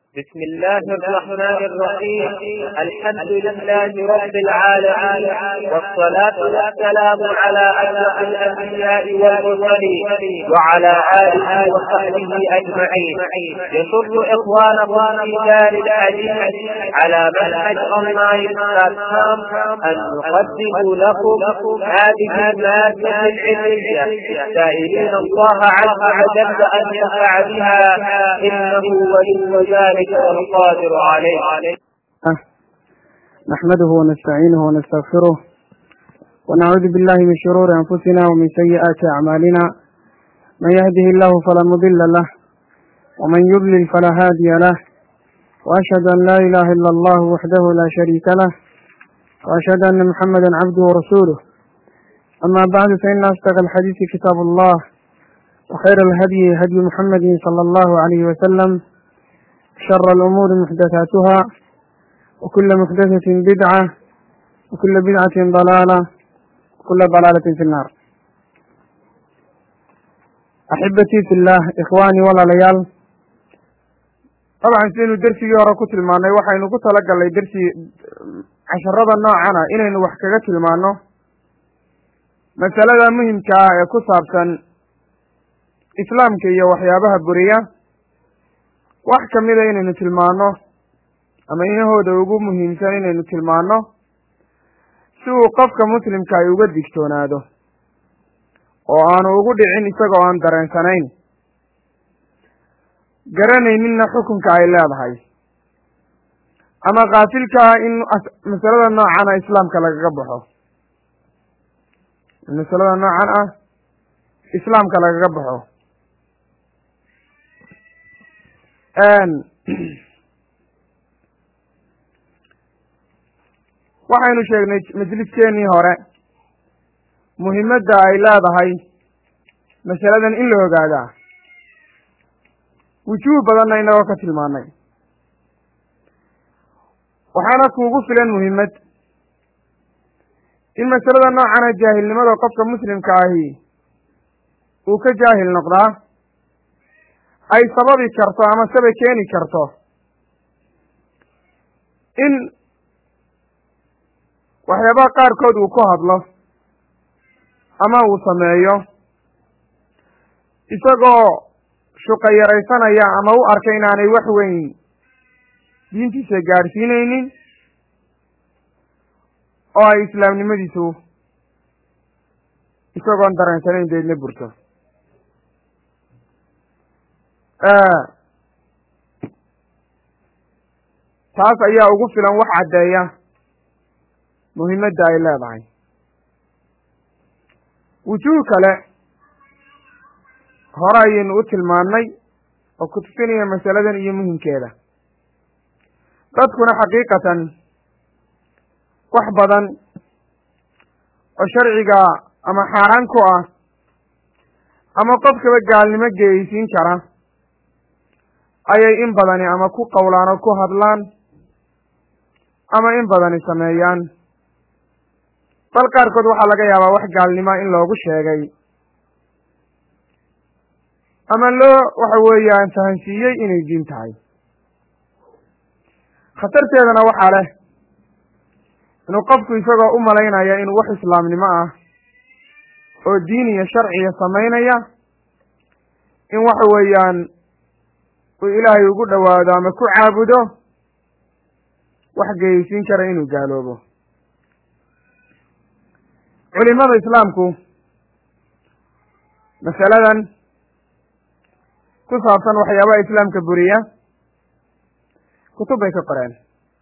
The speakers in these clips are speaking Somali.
بسم الله الرحمن الرحيم الحمد لله رب العالمين والصلاة والسلام على أشرف الأنبياء والمرسلين وعلى آله وصحبه أجمعين يسر إخوانكم في دار الحديث على منهج أونلاين بلاتفورم أن نقدم لكم هذه المادة العلمية سائلين الله عز وجل أن ينفع بها إنه ولي ذلك والقادر عليه نحمده ونستعينه ونستغفره ونعوذ بالله من شرور أنفسنا ومن سيئات أعمالنا من يهده الله فلا مضل له ومن يضلل فلا هادي له وأشهد أن لا إله إلا الله وحده لا شريك له وأشهد أن محمدا عبده ورسوله أما بعد فإن أصدق الحديث كتاب الله وخير الهدي هدي محمد صلى الله عليه وسلم شر الأمور محدثاتها وكل محدثة بدعة وكل بدعة ضلالة وكل ضلالة في النار أحبتي في الله إخواني ولا ليال طبعا sidaynu dersigii hore ku tilmaanay waxaynu ku talagalnay dersi casharada noocana inaynu wax kaga tilmaano masalada muhimka ah ee ku saabsan islaamka iyo waxyaabaha buriya wax kamida inaynu tilmaano ama inahooda ugu muhiimsan inaynu tilmaano si uu qofka muslimka ay uga digtoonaado oo aanu ugu dhicin isagoo aan dareensanayn garanayninna xukunka ay leedahay ama kaasilka ah in masalada noocan ah islaamka lagaga baxo masalada noocan ah islaamka lagaga baxo waxaynu sheegnay majliskeenii hore muhimadda ay leedahay masaladan in la ogaadaa wujuuh badanna inagoo ka tilmaanay waxaana kuugu filan muhimmad in masalada noocana jaahilnimada qofka muslimka ahi uu ka jaahil noqdaa ay sababi karto ama saba keeni karto in waxyaabaha qaarkood uu ku hadlo ama uu sameeyo isagoo shuqa yaraysanaya ama u arkay inaanay wax weyn diintiisa gaadhsiinaynin oo ay islaamnimadiisu isagoon dareensanayn deedna burto taas ayaa ugu filan wax caddeeya muhimadda ay leedahay wujuuh kale hore ayaynu u tilmaannay oo ku tusinaya masaladan iyo muhimkeeda dadkuna xaqiiqatan wax badan oo sharciga ama xaaraan ku ah ama qofkaba gaalnimo geyeysiin kara ayay in badani ama ku qowlaan oo ku hadlaan ama in badani sameeyaan bal qaarkood waxaa laga yaabaa wax gaalnimoa in loogu sheegay ama loo waxa weeyaan fahansiiyey inay diin tahay khatarteedana waxaa leh inuu qofku isagoo u malaynaya inuu wax islaamnimo ah oo diin iyo sharciya samaynaya in waxa weeyaan uu ilaahay ugu dhowaado ama ku caabudo wax geyeysiin kara inuu gaaloobo culimada islaamku masaladan ku saabsan waxyaabaha islaamka buriya kutub bay ka qoreen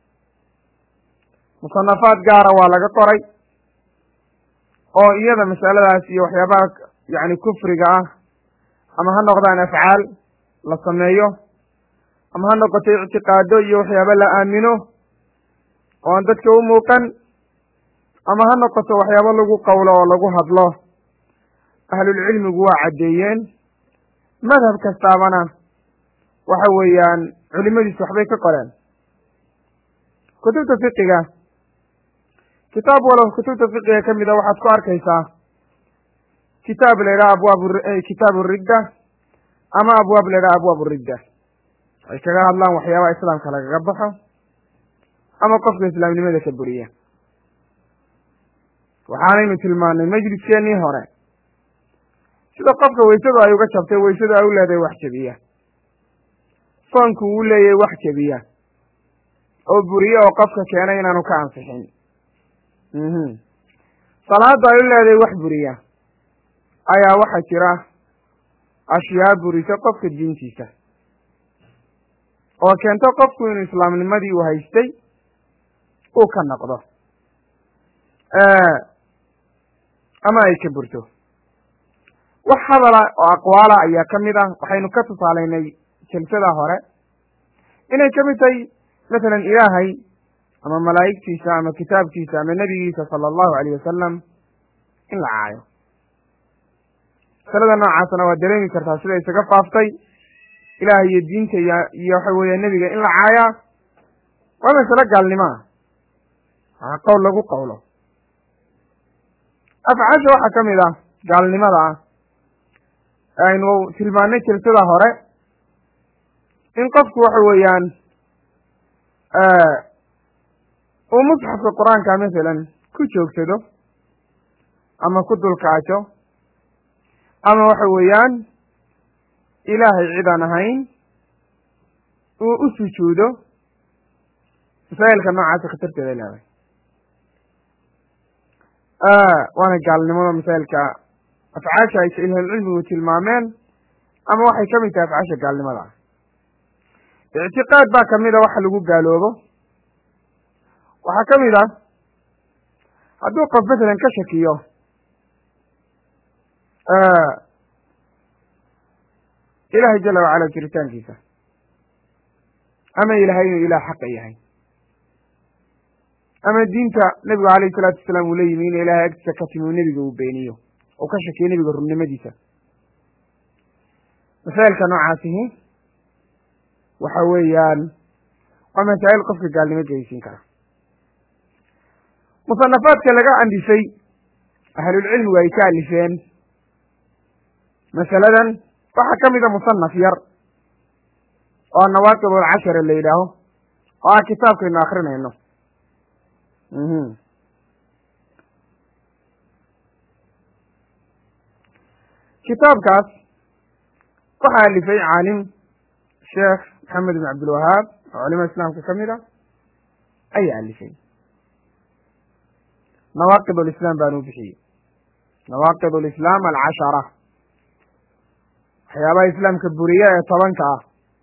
musanafaad gaara waa laga qoray oo iyada masaladaas iyo waxyaabaha yacni kufriga ah ama ha noqdaan afcaal la sameeyo ama ha noqoto ictiqaado iyo waxyaaba la aamino oo aan dadka u muuqan ama ha noqoto waxyaabo lagu qowlo oo lagu hadlo ahlulcilmigu waa caddeeyeen madhab kastaabana waxa weeyaan culimadiisu waxbay ka qoreen kutubta fiqiga kitaab walow kutubta fiqiga ka mid a waxaad ku arkaysaa kitaab la yidhaha abwaab kitaabu ridda ama abwaab la yidhaha abwaab ridda ay kaga hadlaan waxyaabaha islaamka lagaga baxo ama qofka islaamnimada ka buriya waxaanaynu tilmaanay majliskeenii hore sida qofka weysadu ay uga jabtay weysadu ay u leedahay wax jebiya soonku uu leeyahay wax jebiya oo buriye oo qofka keenay inaanu ka ansixin salaada ay u leedahay wax buriya ayaa waxaa jira ashyaa burisa qofka diintiisa oo keento qofku inuu islaamnimadii uu haystay uu ka noqdo ama ay ka burto wax hadala oo aqwaala ayaa ka mid ah waxaynu ka tusaalaynay jalsada hore inay ka mid tahay masalan ilaahay ama malaa'igtiisa ama kitaabkiisa ama nebigiisa sala allahu alayh wasalam in la caayo masalada noocaasna waa dareemi kartaa sida isaga faaftay ilaah iyo diinta iyo iyo waxa weeye nebiga in la caayaa waa masalo gaalnimoa waa qowl lagu qowlo afcaasha waxaa ka mid ah gaalnimada ah aynu tilmaanay jalsada hore in qofku waxa weeyaan uu musxafka qur-aanka masalan ku joogsado ama ku dulkaajo ama waxa weeyaan ilaahay cid aan ahayn uu u sujuudo masaa'ilka noocaasa khatarteeda leedahay waana gaalnimada masaa'ilka afcaasha ay ahlulcilmigu tilmaameen ama waxay ka mid tahay afcaasha gaalnimada ah ictiqaad baa kamid a waxa lagu gaaloobo waxaa ka mid ah hadduu qof masalan ka shakiyo ilaahay jala wacala jiritaankiisa ama ilahay inuu ilaah xaqa yahay ama diinta nebigu alayhi salaatu wasalaam uu la yimi ina ilahay agtiisa ka timi uu nebiga uu beeniyo oo ka shakiyo nebiga runnimadiisa masaa'ilka noocaasihi waxa weeyaan waa masaa'il qofka gaalnimo geysiin kara musanafaadka laga andisay ahlulcilmigu ay ka alifeen masaladan waxaa ka mida musanaf yar oo nawaaqib alcashara la yidhaaho oo ah kitaabkaynu akrinayno kitaabkaas waxaa alifay caalim sheekh maxamed ibn cabdilwahaab oo culimada islaamka ka mid a ayaa alifay nawaaqid alislaam baanu bixiyey nawaaqid alislaam alcashara waxyaabaha islaamka buriya ee tobanka ah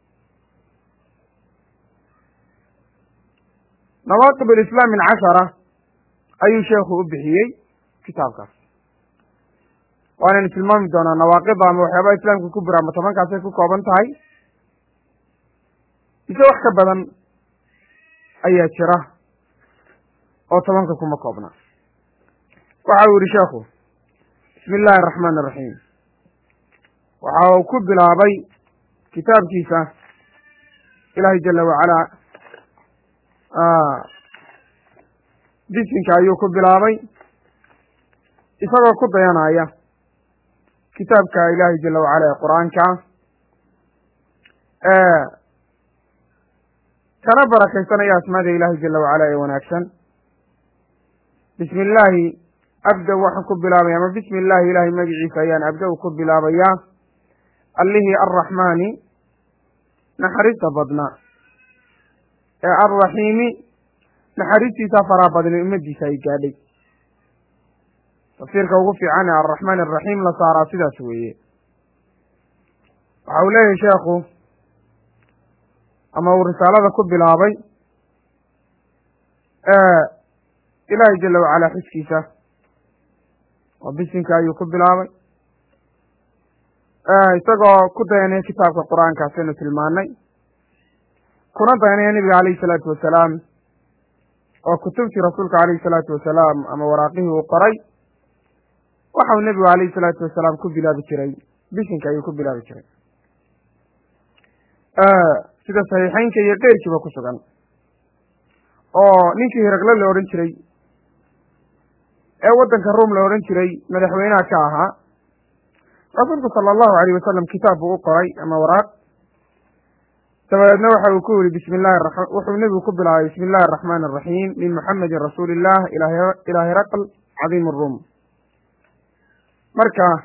nawaaqib alislaam alcashara ayuu sheekhu u bixiyey kitaabkaas waanaynu tilmaami doonaa nawaaqida ama waxyaabaha islaamka ku bura ama tobankaasay ku kooban tahay mise wax ka badan ayaa jira oo tobanka kuma koobna waxa uu yihi sheekhu bismi illaahi araxmaan araxiim waxa uu ku bilaabay kitaabkiisa ilaahay jala wacalaa bisinka ayuu ku bilaabay isagoo ku dayanaya kitaabka ilaahay jala wacala ee qur-aanka kana barakaysanaya asmaada ilaahay jala wacala ee wanaagsan bismi illaahi abda waxaan ku bilaabaya ama bismi illaahi ilaahay magiciisa ayaan abda-u ku bilaabayaa allihii arraxmaani naxariista badna ee alraxiimi naxariistiisa faraa badnay ummadiisa ay gaadhay tafsiirka ugu fiican ee alraxmaan araxiim la saaraa sidaas weeye waxa uu leeyahay sheekhu ama uu risaalada ku bilaabay ilaahay jala wacalaa xuskiisa oo bisinka ayuu ku bilaabay isagoo ku dayanaya kitaabka qur-aankaas aynu tilmaanay kuna dayanaya nebiga alayhi salaatu wasalaam oo kutubtii rasuulka alayhi salaatu wasalaam ama waraaqihii uu qoray waxa uu nebigu alayhi salaatu wasalaam ku bilaabi jiray bisinka ayuu ku bilaabi jiray sida saxiixeynka iyo keyrkiiba ku sugan oo ninkii hiraqle la odhan jiray ee waddanka ruom la odhan jiray madaxweynaha ka ahaa rasuulku sala allahu alayh wasalam kitaab buu u qoray ama waraaq dabadeedna waxa uu ku yihi bismi llahi ra wuxuu nebigu ku bilaabay bismi illahi araxmaani araxiim min muxamedin rasuuli illah ilaa hiraql cadiim aruum marka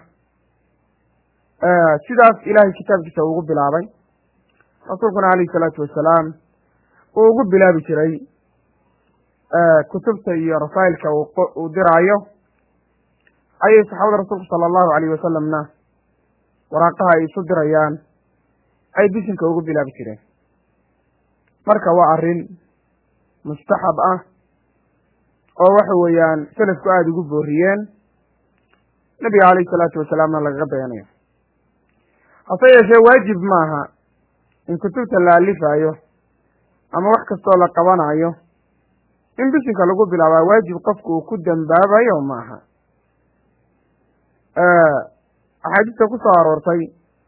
sidaas ilahay kitaabkiisa ugu bilaabay rasuulkuna alayhi salaatu wasalaam uu ugu bilaabi jiray kutubta iyo rasaa'ilka uu diraayo ayay saxaabada rasuulku sala allahu alayh wasalamna waraaqaha ay isu dirayaan ay bisinka ugu bilaabi jireen marka waa arrin mustaxab ah oo waxa weeyaan selafku aada ugu booriyeen nabiga calayhi salaatu wasalaamna lagaga dayanayo hase yeeshee waajib maaha in kutubta la alifayo ama wax kastoo la qabanayo in bisinka lagu bilaabaa waajib qofku uu ku dambaabayo maaha axaadiista ku soo aroortay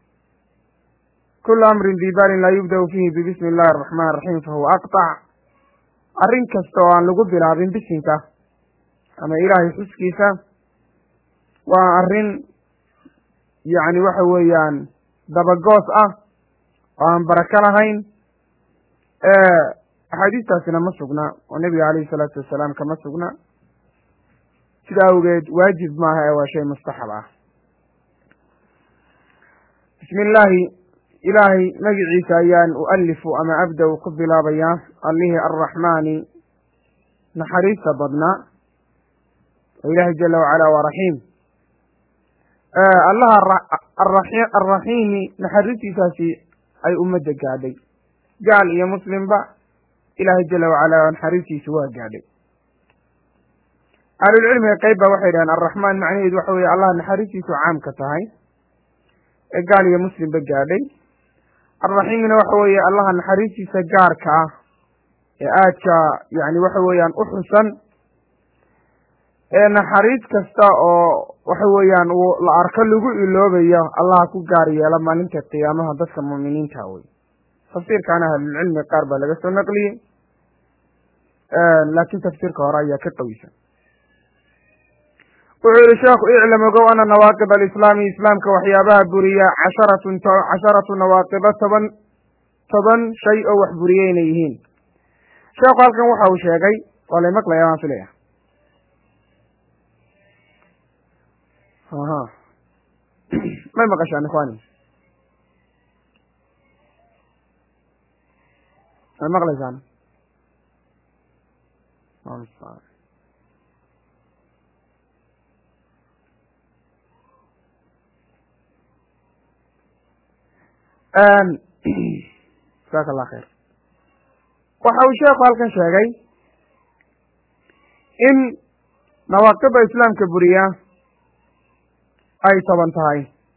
kulu amrin dibalin laa yubda'u fiihi bibismi illahi araxmaan araxiim fahuwa aqطac arrin kasta oo aan lagu bilaabin bisinka ama ilaahay xuskiisa waa arrin yacni waxa weeyaan dabagoos ah oo aan barako lahayn axaadiistaasina ma sugna oo nebiga calayhi salaatu wasalaam kama sugna sida awgeed waajib maaha ee waa shay mustaxab ah bismi illaahi ilaahay magiciisa ayaan ualifu ama abda-u ku bilaabayaa allihii arraxmaani naxariista badnaa oo ilaahay jala wacala waa raxiim allaha arraxiimi naxariistiisaasi ay ummadda gaadhay gaal iyo muslimba ilaahay jala wacala naxariistiisu waa gaadhay ahlulcilmiga qeyb ba waxay dhaheen arraxmaan macnaheedu waxa weye allah naxariistiisu caamka tahay ee gaal iyo muslimba gaadhay arraxiimna waxa weeye allaha naxariistiisa gaarka ah ee aadka yani waxa weeyaan u xusan ee naxariis kasta oo waxa weeyaan uu la arko lagu iloobayo allaha ku gaar yeela maalinta qiyaamaha dadka muuminiinta wey tafsiirkaana ahlulcilmi qaar baa laga soo naqliyey laakiin tafsiirka hore ayaa ka qawisan wuxuu yihi sheekhu iclam ogow ana nawaaqib alislaami islaamka waxyaabaha buriya casharatun casharatu nawaaqiba toban toban shay oo wax buriye inay yihiin sheekhu halkan waxa uu sheegay waa lay maqlaya waan filaya aha may maqashaan ikhwani may maqlaysaan jasaaka allah khayr waxa uu sheekhu halkan sheegay in nawaaqibda islaamka buriya ay toban tahay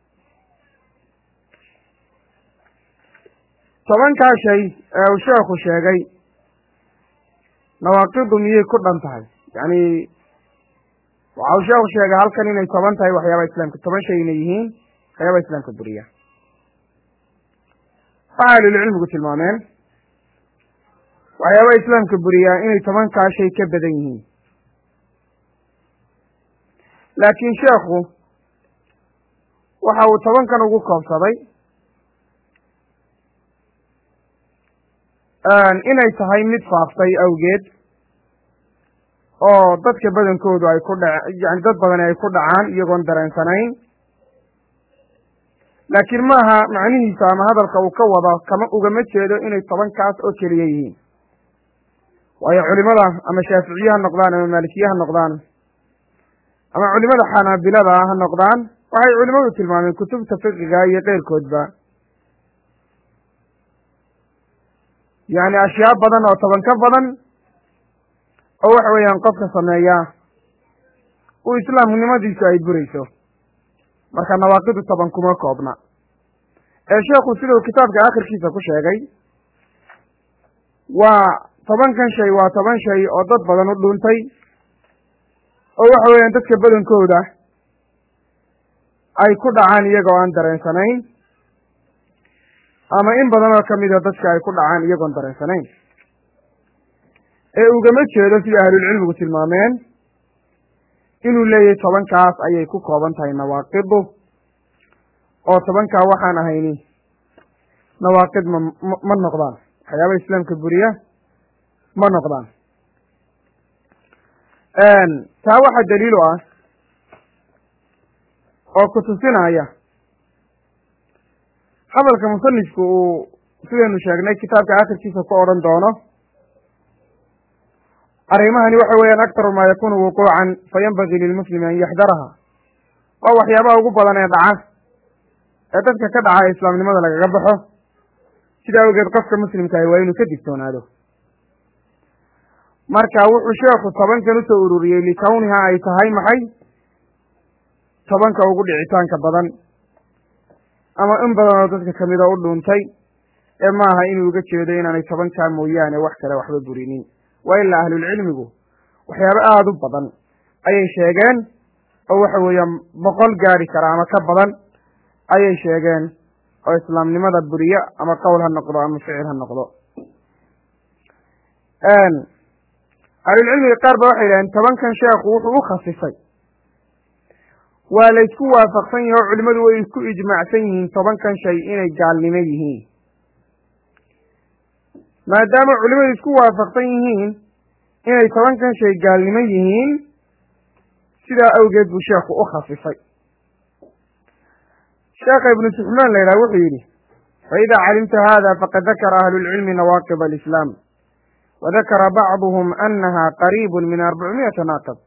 tobankaa shay ee uu sheekhu sheegay nawaaqidu miyay ku dhan tahay yacni waxa uu sheekhu sheegay halkan inay toban tahay waxyaabaha islaamka toban shay inay yihiin waxyaabaha islaamka buriya waxa ahlulcilmigu tilmaameen waxyaabaha islaamka buriyaa inay tobankaa shay ka badan yihiin laakiin sheekhu waxa uu tobankan ugu koobsaday inay tahay mid faaftay awgeed oo dadka badankoodu ay ku dhac yani dad badani ay ku dhacaan iyagoon dareensanayn laakiin maaha macnihiisa ama hadalka uu ka wado kama ugama jeedo inay tobankaas oo keliya yihiin waayo culimada ama shaaficiye ha noqdaan ama maalikiye ha noqdaan ama culimada xanaabilada ha noqdaan waxay culimadu tilmaameen kutubta fiqiga iyo keyrkoodba yacni ashyaa badan oo toban ka badan oo waxa weeyaan qofka sameeya uu islaamnimadiisu ay burayso marka nawaaqidu toban kuma koobna ee sheekhu siduu kitaabka akhirkiisa ku sheegay waa tobankan shay waa toban shay oo dad badan u dhuuntay oo waxa weeyaan dadka badankooda ay ku dhacaan iyagoo aan dareensanayn ama in badan oo kamida dadka ay ku dhacaan iyagoon dareensanayn ee ugama jeedo sida ahlulcilmigu tilmaameen inuu leeyahay tobankaas ayay ku kooban tahay nawaaqidu oo tobankaa waxaan ahayni nawaaqid ma ma noqdaan waxyaaba islaamka buriya ma noqdaan taa waxaa daliil u ah oo ku tusinaya hadalka musanifku uu sidaynu sheegnay kitaabka akhirkiisa ku odhan doono arrimahani waxa weeyaan aktaru maa yakunu wuquucan fayanbagii lilmuslimi an yaxdaraha waa waxyaabaha ugu badan ee dhaca ee dadka ka dhaca ee islaamnimada lagaga baxo sida awgeed qofka muslimkaahi waa inuu ka digtoonaado marka wuxuu sheekhu tobankan usoo ururiyey likawniha ay tahay maxay tobanka ugu dhicitaanka badan ama in badan oo dadka kamida u dhuuntay ee maaha inuu uga jeedo inaanay tobankaa mooyaane wax kale waxba burinin waa ilaa ahlulcilmigu waxyaabo aada u badan ayay sheegeen oo waxa weeyaan boqol gaari kara ama ka badan ayay sheegeen oo islaamnimada buriyo ama qowl ha noqdo ama ficil ha noqdo ahlulcilmiga qaar ba waxay yidhaheen tobankan sheekhu wuxuu u khasisay waa la ysku waafaqsan yahi oo culimmadu way isku ijmaacsan yihiin tobankan shay inay gaalnimo yihiin maadaama culimmadu isku waafaqsan yihiin inay tobankan shay gaalnimo yihiin sidaa awgeed buu sheekhu u khasisay sheekha ibnu suxmaan la yidhaha wuxuu yidhi faida calimta hada faqad dakara ahlu lcilmi nawaaqib alislaam wadakara bacduhum anaha qariibu min arbacmiyata naaqib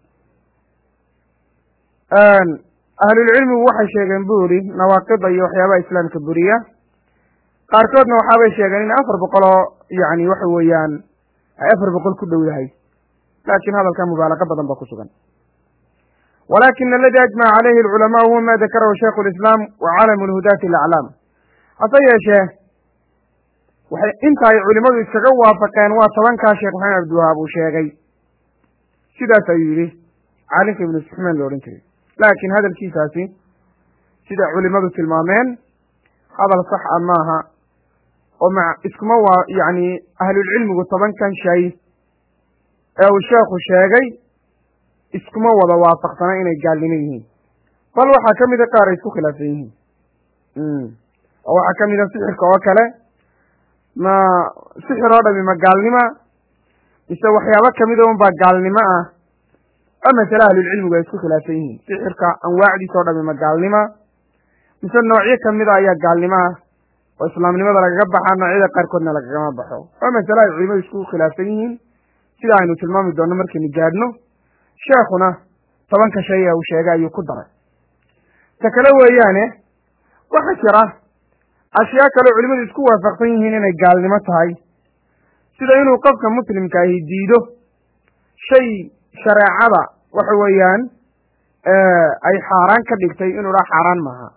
ahlulcilmigu waxay sheegeen bu yidhi nawaaqida iyo waxyaabaha islaamka buriya qaarkoodna waxaabay sheegeen in afar boqol oo yani waxa weeyaan ay afar boqol ku dhow yahay laakin hadalka mubaalaqa badan ba ku sugan walakin aladi ajmaca calayhi alculamaa huwa ma dakarahu shaikhu lislaam wa calamu lhudaati alaclaam hase yeeshee waxay inta ay culimadu iskaga waafaqeen waa tobankaa sheekh maxamed abdiwahaab uu sheegay sidaas ayuu yidhi caalimka ibnu suxmaan lo odhan jiray laakiin hadalkiisaasi sida culimadu tilmaameen hadal sax a maaha oo ma iskuma waa yacni ahlulcilmigu tobankan shay ee uu sheekhu sheegay iskuma wada waafaqsana inay gaalnimo yihiin bal waxaa ka mida qaar ay isku khilaafsan yihiin oo waxaa ka mida sixirka oo kale ma sixir oo dhami ma gaalnima mise waxyaabo kamida un baa gaalnimo ah oo masale ahlulcilmigu ay isku khilaafsan yihiin sixirka anwaacdiisa oo dhami ma gaalnima mise noocyo kamida ayaa gaalnimo ah oo islaamnimada lagaga baxaa noocyada qaarkoodna lagagama baxo oo masale ay culimadu isku khilaafsan yihiin sida aynu tilmaami doonno markaynu gaadhno sheekhuna tobanka shay ee uu sheegay ayuu ku daray ta kale weeyaane waxaa jira ashyaa kale culimadu isku waafaqsan yihiin inay gaalnimo tahay sida inuu qofka muslimka ahi diido shay shareecada waxa weeyaan ay xaaraan ka dhigtay inuu dhaa xaaraan maaha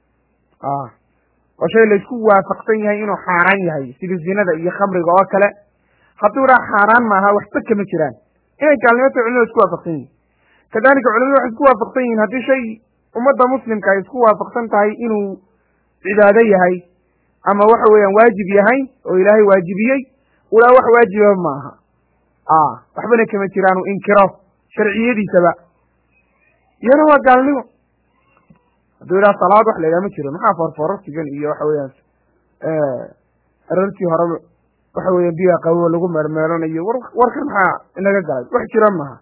oo shay laysku waafaqsan yahay inuu xaaraan yahay sida zinada iyo khamriga oo kale hadduu dhaa xaaraan maaha waxba kama jiraan inay gaalnimo tahay culimadu isku waafaqsan yihin kadalika culimadu waxay isku waafaqsan yihiin haddii shay ummadda muslimka ay isku waafaqsan tahay inuu cibaado yahay ama waxa weeyaan waajib yahay oo ilaahay waajibiyey ulaa wax waajiba maaha waxbana kama jiraan uu inkiro sharciyadiisaba iyana waa gaalnimo hadduu idhaha salaad wax la yidhaha ma jiro maxaa foorfoorartigan iyo waxa weeyaan arartii hore waxa weeyaan biyaa qaboba lagu meermeeranayo war warkan maxaa inaga galay wax jira maaha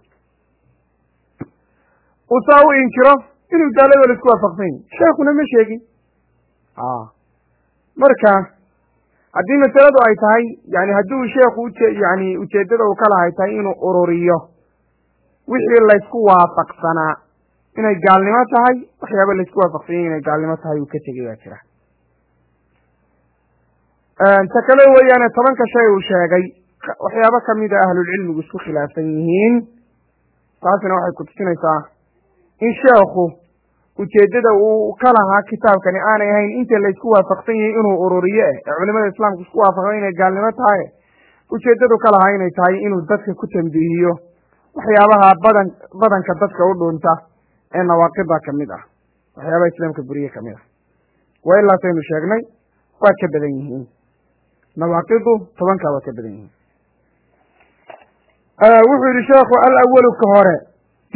uu saa u inkiro inuu gaalada la isku waafaqsan yahi sheekuna ma sheegin marka haddii masaladu ay tahay yani haddii sheekhu uje yani ujeeddada uu ka lahay tahay inuu ururiyo wixii laysku waafaqsanaa inay gaalnimo tahay waxyaaba laysku waafaqsan yahi inay gaalnimo tahay uu ka tegay baa jira ta kale weeyaane tobanka shay uu sheegay waxyaabo kamida ahlulcilmigu isku khilaafsan yihiin taasina waxay kutusinaysaa in sheekhu ujeeddada uu ka lahaa kitaabkani aanay ahayn inta laysku waafaqsan yahay inuu ururiyo eh ee culimada islaamku isku waafaqsan inay gaalnimo tahay ujeeddadu ka lahaa inay tahay inuu dadka ku tambiihiyo waxyaabaha badan badanka dadka u dhuunta ee nawaaqida kamid ah waxyaabaha islaamka buriye kamid ah waa ilaasaynu sheegnay waa ka badan yihiin nawaaqidu tobankaa waa ka badan yihiin wuxuu yihi sheekhu alawalu ka hore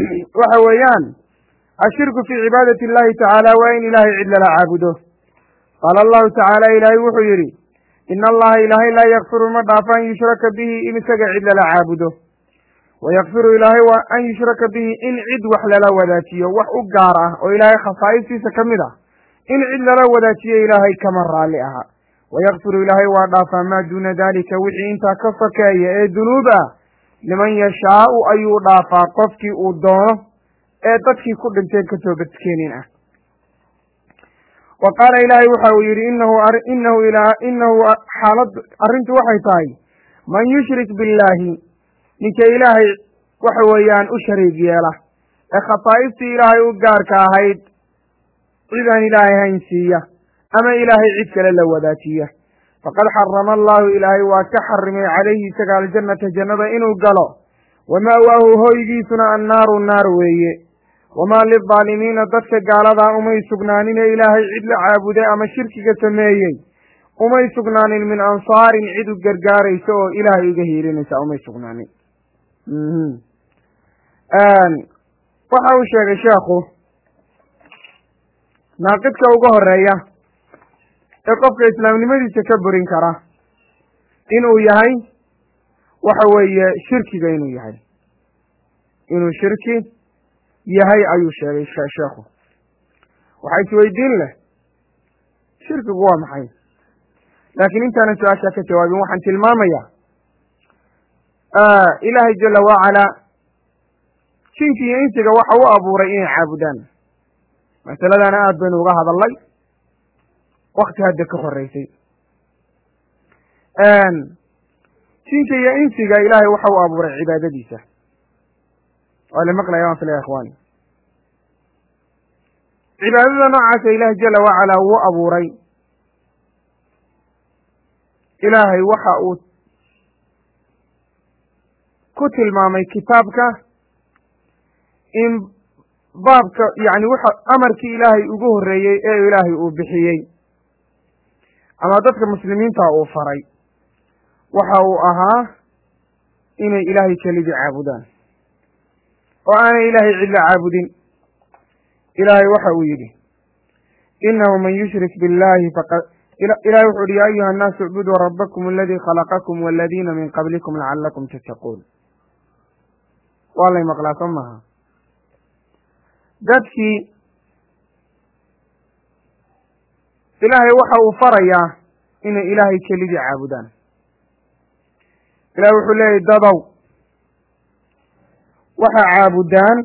waxa weeyaan ashirku fii cibaadati اllahi tacaala waa in ilahay cid lala caabudo qaala allahu tacaala ilaahay wuxuu yidhi ina allaha ilaahay laa yakfiru ma dhaafo an yushraka bihi in isaga cid lala caabudo wayakfiru ilaahay waa an yushraka bihi in cid wax lala wadaajiyo wax u gaar ah oo ilaahay khasaa'istiisa ka mid ah in cid lala wadaajiyo ilaahay kama raalli aha wayakfiru ilaahay waa dhaafaa maa duuna daalika wixii intaa ka sokeeya ee dunuub ah liman yashaau ayuu dhaafaa qofkii uu doono ee dadkii ku dhinteen ka toobadkeenin ah wa qaala ilaahay waxa uu yidhi inahu inahu inahu xaalad arrintu waxay tahay man yushrik billaahi ninka ilaahay waxa weeyaan u shariig yeela ee khasaa'istii ilaahay u gaarka ahayd cid aan ilaahay hayn siiya ama ilaahay cid kale la wadaajiya faqad xarama allahu ilaahay waa ka xarimay calayhi isaga aljannata jannada inuu galo wama'waahu hoygiisuna annaaru naar weeye wamaa lildaalimiina dadka gaaladaa umay sugnaanin ee ilaahay cid la caabuday ama shirkiga sameeyey umay sugnaanin min ansaarin cid u gargaaraysa oo ilaahay uga hiilinaysa umay sugnaanin waxa uu sheegay sheekhu naaqidka uga horeeya ee qofka islaamnimadiisa ka burin kara inuu yahay waxa weeye shirkiga inuu yahay inuu shirki yahay ayuu sheegay sheekhu waxaa isweydiin leh shirkigu waa maxay laakiin intaanan su-aashaa ka jawaabin waxaan tilmaamayaa ilaahay jala wacalaa jinki iyo insiga waxa u abuuray inay caabudaan masaladana aad baynu uga hadalnay wakti hadda ka horeysay jinka iyo insiga ilaahay waxa u abuuray cibaadadiisa waa la maqlaya waan filaya ikhwaani cibaadada noocaasa ilaahay jala wacalaa wuu abuuray ilaahay waxa uu ku tilmaamay kitaabka in baabka yacni waxa amarkii ilaahay ugu horreeyey ee ilaahay uu bixiyey ama dadka muslimiinta uu faray waxa uu ahaa inay ilaahay kelidii caabudaan oo aanay ilaahay cidla caabudin ilaahay waxa uu yidhi inahu man yushrik billahi faqad ilahay wuxu uhi ya ayuha annaasu icbuduu rabbakum aladii khalaqakum waladiina min qablikum lacalakum tattaquun waa lay maqlaa soo maaha dadkii ilaahay waxa uu farayaa inay ilaahay kelidii caabudaan ilahay wuxuu leeyahy dadow waxaa caabudaan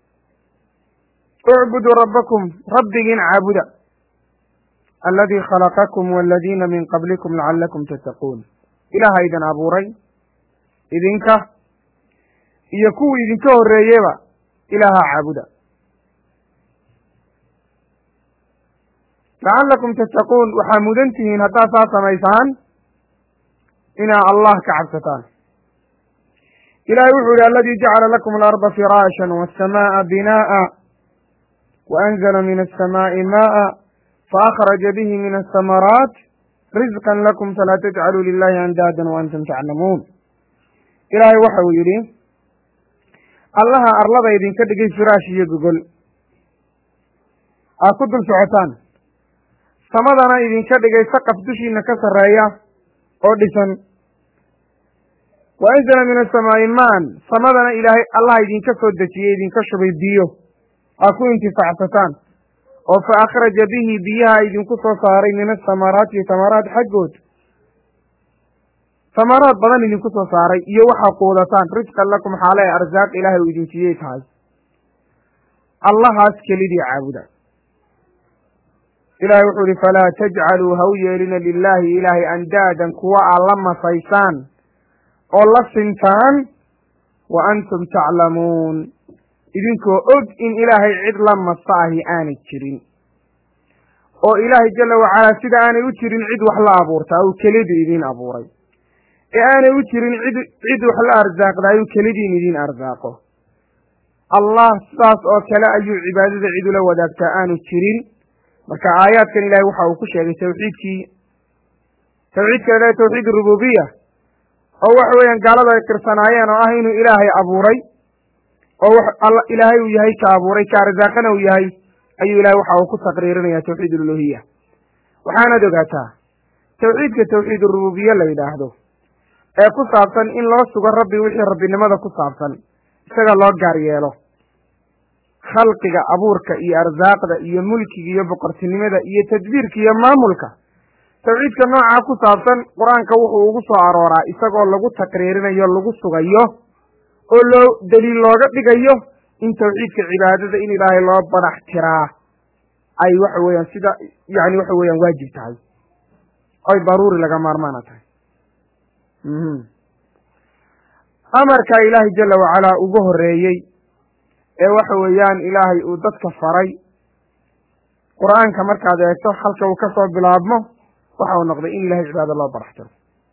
ucbuduu rabbakum rabbigiin caabuda aladii khalaqakum waladiina min qablikum lacalakum tattaquun ilaaha idin abuuray idinka iyo kuwii idinka horreeyeba ilaaha caabuda lacalakum tattaquun waxaa mudan tihiin haddaad saa samaysaan inaa allah ka cabsataan ilahay wuxuu yihi aladii jacala lakum alarda firaashan waasamaaa binaa'a waanzla min alsamaa'i maa'a faأkhraja bihi min aلsamaraat rizqa lakum falaa tajcaluu lilahi andaadan waantum taclamuun ilaahay waxa uu yidhi allaha arlada idinka dhigay firaash iyo gogol aad ku dul socotaan samadana idinka dhigay saqaf dushiina ka sarreeya oo dhisan wa anzala min asamaa'i maan samadana ilaahay allaha idinka soo dejiyey idinka shubay biyo aad ku intifaacsataan oo fa akhraja bihi biyaha idinku soo saaray min asamaraati samaraat xaggood samaraad badan idinku soo saaray iyo waxaa quudataan risqan lakum xaale arsaaq ilaahay uu idin siiyey tahay allahaas kelidii caabuda ilahay wuxuu ihi falaa tajcaluu ha u yeelina lilaahi ilaahay andaadan kuwa aad la masaysaan oo la sintaan wa antum taclamuun idinkoo og in ilaahay cid la masa ahi aanay jirin oo ilaahay jala wacalaa sida aanay u jirin cid wax la abuurtaa uu kelidii idiin abuuray ee aanay u jirin cid cid wax la arsaaqdaa uu kelidiin idiin arsaaqo allah sidaas oo kale ayuu cibaadada cid ula wadaagtaa aanu jirin marka aayaadkan ilahay waxa uu ku sheegay tawxiidkii tawxiidka ilahay tawxiid rububiya oo waxa weeyaan gaalada ay tirsanaayeen oo ah inuu ilaahay abuuray oo ilaahay uu yahay ka abuuray ka arsaaqana uu yahay ayuu ilahay waxa uu ku taqriirinaya tawxiid ululuhiya waxaanaad ogaataa tawxiidka tawxiid urububiye la yidhaahdo ee ku saabsan in loo sugo rabbi wixii rabbinimada ku saabsan isaga loo gaar yeelo khalqiga abuurka iyo arsaaqda iyo mulkiga iyo boqortinimada iyo tadbiirka iyo maamulka tawxiidka noocaa ku saabsan qur-aanka wuxuu ugu soo arooraa isagoo lagu taqriirinayo lagu sugayo oo loo daliil looga dhigayo in tawxiidka cibaadada in ilaahay loo badax tiraa ay waxa weeyaan sida yani waxa weeyaan waajib tahay oy daruuri laga maarmaana tahay amarka ilaahay jala wacalaa ugu horeeyey ee waxa weeyaan ilaahay uu dadka faray qur-aanka markaad eegto halka uu kasoo bilaabmo waxa uu noqday in ilahay cibaado loo barax tiro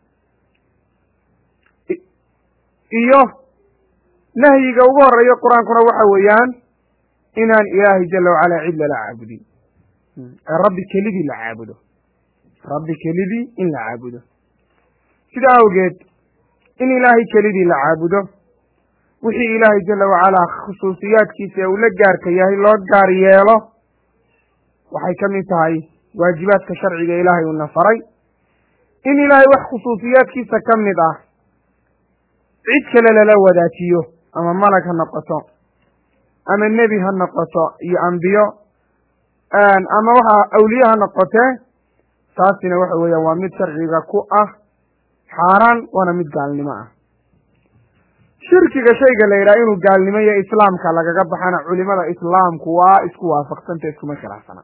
iyo nahyiga ugu horeeya qur-aankuna waxa weeyaan inaan ilaahay jala wacalaa cid lala caabudin ee rabbi kelidii la caabudo rabbi kelidii in la caabudo sidaa awgeed in ilaahay kelidii la caabudo wixii ilaahay jala wacalaa khusuusiyaadkiisa ee uu la gaarka yahay loo gaar yeelo waxay ka mid tahay waajibaadka sharciga ilaahay uuna faray in ilaahay wax khusuusiyaadkiisa ka mid ah cid kale lala wadaajiyo ama malag ha noqoto ama nebi ha noqoto iyo ambiyo ama waxa awliye ha noqotee taasina waxa weeyaan waa mid sharciga ku ah xaaraan waana mid gaalnimo ah shirkiga shayga la yidhaha inuu gaalnimo iyo islaamka lagaga baxana culimada islaamku waa isku waafaqsanta iskuma khilaafsana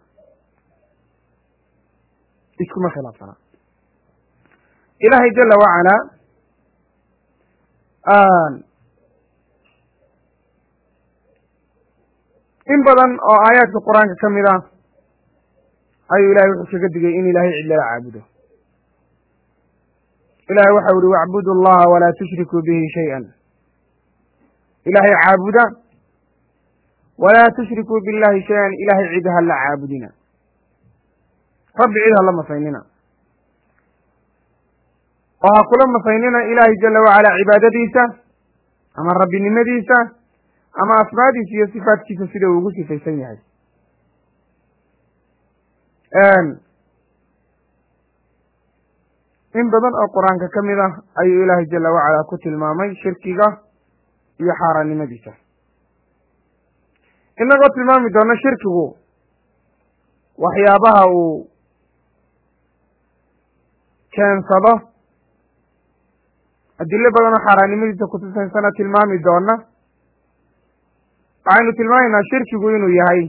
iskuma khilaafsana ilaahay jala wacalaa in badan oo aayaadka qur-aanka ka mid ah ayuu ilahay wuxuu kaga digay in ilaahay cid lala caabudo ilahay waxa uhi wacbudu allaha walaa tushrikuu bihi shay-an ilaahay caabuda walaa tushrikuu billahi shay-an ilahay cid ha la caabudina rabbi cid ha la masaynina oo ha kula masaynina ilaahay jala wacalaa cibaadadiisa ama rabbinimadiisa ama asmaadiisa iyo sifaatkiisa sida uu ugu sifaysan yahay in badan oo qur-aanka ka mid ah ayuu ilaahay jala wacalaa ku tilmaamay shirkiga iyo xaaraannimadiisa inagoo tilmaami doono shirkigu waxyaabaha uu keensado adilo badan oo xaaraannimadiisa kutusaysana tilmaami doona waxaynu tilmaamaynaa shirkigu inuu yahay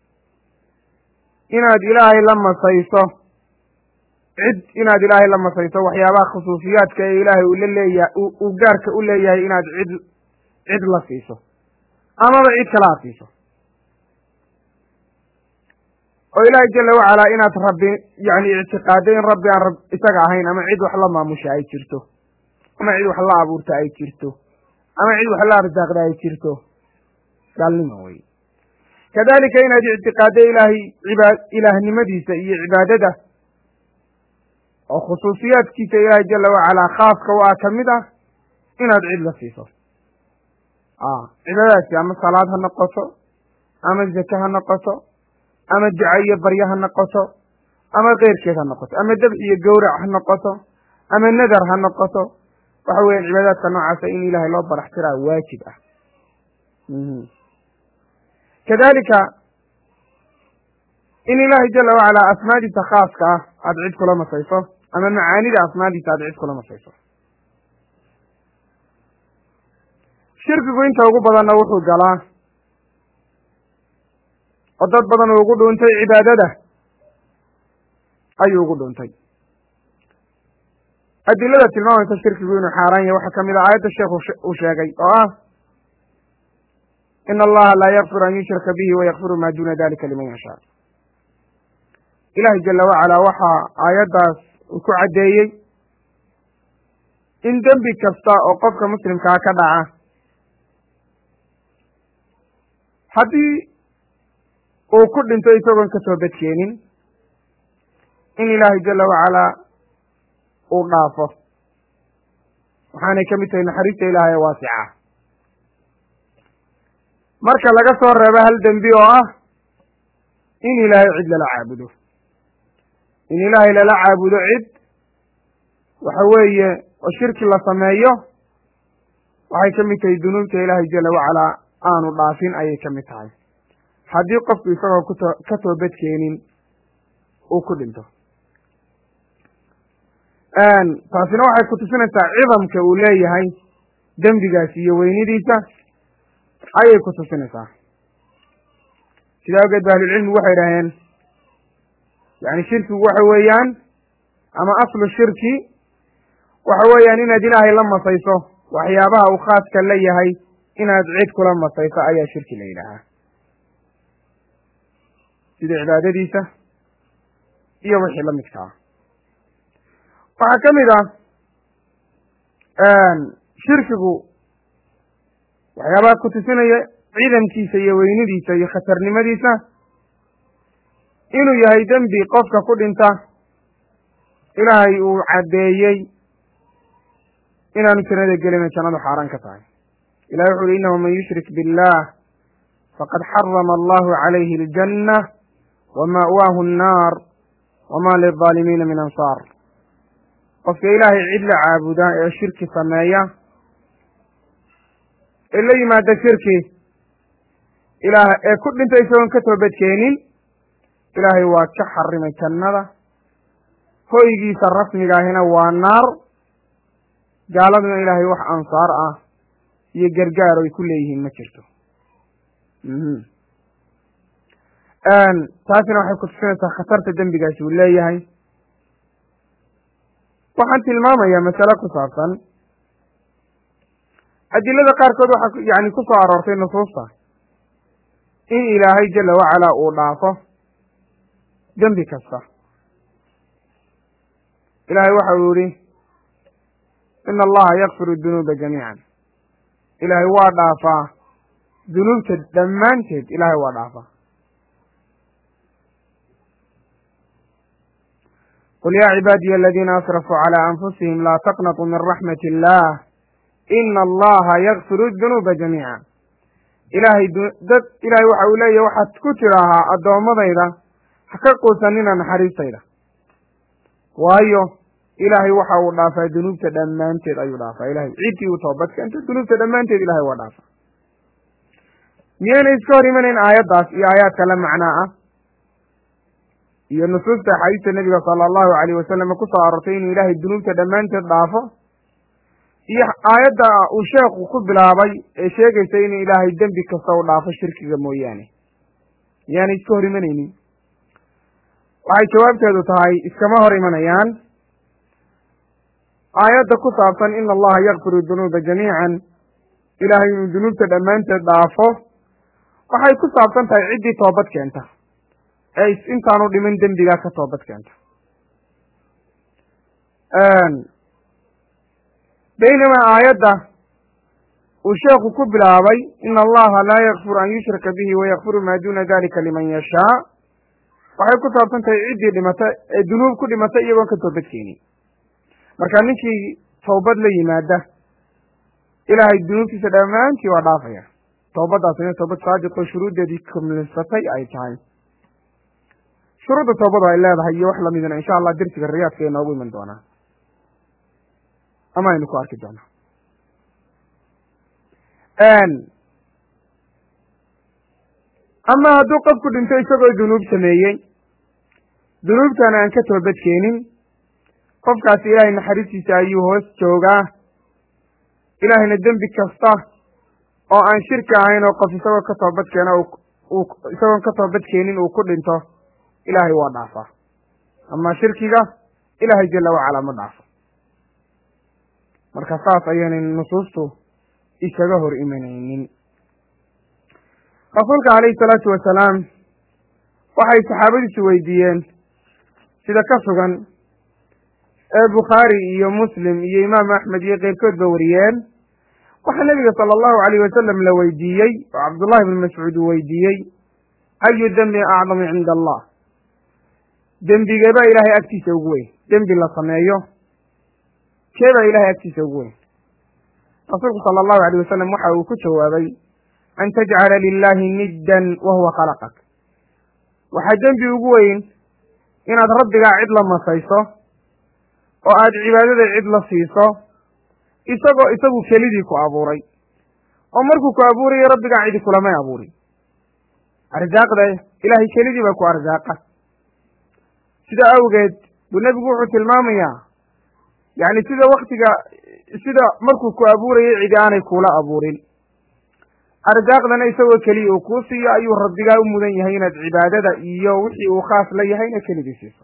inaad ilaahay la masayso cid inaad ilaahay la masayso waxyaabaha khusuusiyaadka ee ilaahay uu la leeyahay uu gaarka u leeyahay inaad cid cid la siiso amaba cid kale aad siiso oo ilaahay jala wacalaa inaad rabbi yani ictiqaado in rabbi aan rab isaga ahayn ama cid wax la maamusha ay jirto ama cid wax la abuurta ay jirto ama cid wax la arsaaqda ay jirto gaalnimo wey kadalika inaad ictiqaado ilaahay ibaa ilaahnimadiisa iyo cibaadada oo khusuusiyaadkiisa ilaahay jala wacalaa khaaska u ah ka mid ah inaad cid la siiso cibaadadaasi ama salaad ha noqoto ama zake ha noqoto ama duca iyo baryo ha noqoto ama keyrkeed ha noqoto ama debx iyo gowrac ha noqoto ama nadar ha noqoto waxa weeyaan cibaadaadka noocaasa in ilaahay loo barax tiraa waajib ah kadalika in ilaahay jala wacalaa asmaadiisa khaaska ah aada cid kula masayso ama macaanida asmaadiisa aada cid kula masayso shirkigu inta ugu badanna wuxuu galaa oo dad badan uu ugu dhuuntay cibaadada ayuu ugu dhuuntay adilada tilmaamaysa shirkigu inuu xaaraan yahay waxaa kamid ah aayadda sheekhu uu sheegay oo ah in allaha laa yakfir an yushraka bihi wayakfiru ma duna dalika liman yashaa ilahay jala wacalaa waxaa aayaddaas uu ku caddeeyey in dembi kasta oo qofka muslimkaa ka dhaca haddii uu ku dhinto isagoon ka soo badkeenin in ilaahay jala wacalaa uu dhaafo waxaanay ka mid tahay naxariista ilaahay ee waasica marka laga soo reebo hal dembi oo ah in ilaahay cid lala caabudo in ilaahay lala caabudo cid waxa weeye oo shirki la sameeyo waxay ka mid tahay dunuubta ilaahay jala wacalaa aanu dhaafin ayay ka mid tahay haddii qofku isagoo kuto ka toobadkeenin uu ku dhinto taasina waxay ku tusinaysaa cidamka uu leeyahay dembigaasi iyo weynidiisa ayay ku tusinaysaa sidaa awgeed ba ahlulcilmigu waxay idhaaheen yani shirkigu waxa weeyaan ama aslu shirki waxa weeyaan inaad ilaahay la masayso waxyaabaha uu khaaska la yahay inaad cid kula masayso ayaa shirki la yidhaahaa sida cibaadadiisa iyo wixii la midkaa waxaa ka mid ah shirkigu waxyaabaha ku tusinaya ciidankiisa iyo weynidiisa iyo khatarnimadiisa inuu yahay dembi qofka ku dhinta ilaahay uu caddeeyey inaanu jannada gelina jannadu xaaraan ka tahay ilahi wuxu uhi innahu man yushrik biاllah faqad xarama allahu calayhi aljanna wama'waahu annaar wama lilظaalimiina min ansaar qofka ilaahay cid la caabuda ee shirki sameeya ee la yimaada shirki ilaah ee ku dhinta isagoon ka toobadkeenin ilaahay waa ka xarimay jannada hoygiisa rasmigaahina waa naar gaaladuna ilaahay wax ansaar ah iyo gargaar ay ku leeyihiin ma jirto taasina waxay ku tusinaysaa khatarta dembigaasi uu leeyahay waxaan tilmaamayaa masale ku saabsan adilada qaarkood waxaa yani ku soo aroortay nusuusta in ilaahay jala wacalaa uu dhaafo dembi kasta ilaahay waxa uu yihi ina allaha yakfiru dunuuba jamiican ilaahay waa dhaafaa dunuubta dhammaanteed ilaahay waa dhaafaa qul yaa cibaadiya aladiina asrafuu calى anfusihim laa taqnatuu min raxmat illah ina allaha yakfiru dunuuba jamiica ilaahay dad ilaahay waxa uu leeyahy waxaad ku tidhaahaa addoommadayda ha ka quusanina naxariistayda waayo ilaahay waxa uu dhaafaa dunuubta dhammaanteed ayuu dhaafaa ilahay ciddii uu toobad keento dunuubta dhammaanteed ilahay waa dhaafaa miyaynay iska hor imanayn aayaddaas iyo aayaadka la macnaa ah iyo nusuusta axaadiista nebiga sala allahu alayh wasalam ku soo aroortay inuu ilaahay dunuubta dhammaanteed dhaafo iyo aayadda uu sheekhu ku bilaabay ee sheegaysa inuu ilaahay dembi kasta u dhaafo shirkiga mooyaane miyaanay iska hor imanaynin waxay jawaabteedu tahay iskama hor imanayaan aayadda ku saabsan ina allaha yakfiru dunuuba jamiican ilaahay inuu dunuubta dhammaanteed dhaafo waxay ku saabsan tahay ciddii toobad keenta ee intaanu dhimin dembigaa ka toobad keenta baynamaa aayadda uu sheekhu ku bilaabay ina allaha laa yakfiru an yushraka bihi wayakfiru maa duna dalika liman yashaa waxay ku saabsan tahay ciddii dhimata ee dunuub ku dhimata iyagoon ka toobad keenin marka ninkii toobad la yimaada ilaahay dunuubtiisa dhammaantii waa dhaafaya toobaddaasina toobad saadiqoo shuruuddeedii kumlinsatay ay tahay shuruudda toobadu ay leedahay iyo wax lamidna insha allah dersiga riyaadka ee noogu iman doonaa ama aynu ku arki doonaa ama hadduu qofku dhinto isagoo dunuub sameeyey dunuubtana aan ka toobad keenin qofkaasi ilaahay naxariistiisa ayuu hoos joogaa ilaahayna dembi kasta oo aan shirki ahayn oo qof isagoo ka toobad keena uu isagoon ka toobad keenin uu ku dhinto ilaahay waa dhaafaa ama shirkiga ilaahay jala wacalaa ma dhaafo marka saas ayaynay nusuustu isaga hor imanaynin rasuulka calayhi salaatu wasalaam waxay saxaabadiisu weydiiyeen sida ka sugan ee bukhaari iyo muslim iyo imaam axmed iyo keyrkoodba wariyeen waxaa nebiga sala allahu alayh wasalam la weydiiyey oo cabdullahi bn mascuud uu weydiiyey ayu dembi acdamu cinda allah dembigeebaa ilaahay agtiisa ugu weyn dembi la sameeyo keebaa ilahay agtiisa ugu weyn rasuulku sala allahu alayh wasalam waxa uu ku jawaabay an tajcala lilahi niddan wa huwa khalaqak waxaa dembi ugu weyn inaad rabbigaa cid la masayso oo aad cibaadada cid la siiso isagoo isagu kelidii ku abuuray oo markuu ku abuurayo rabbigaa cidi kulamay abuurin arsaaqda ilaahay kelidii baa ku arsaaqa sidaa awgeed buu nebigu wuxuu tilmaamayaa yacni sida waktiga sida markuu ku abuurayay cidi aanay kuula abuurin arsaaqdana isagoo keliya uu kuu siiyo ayuu rabbigaa u mudan yahay inaad cibaadada iyo wixii uu khaas la yahayna keligii siiso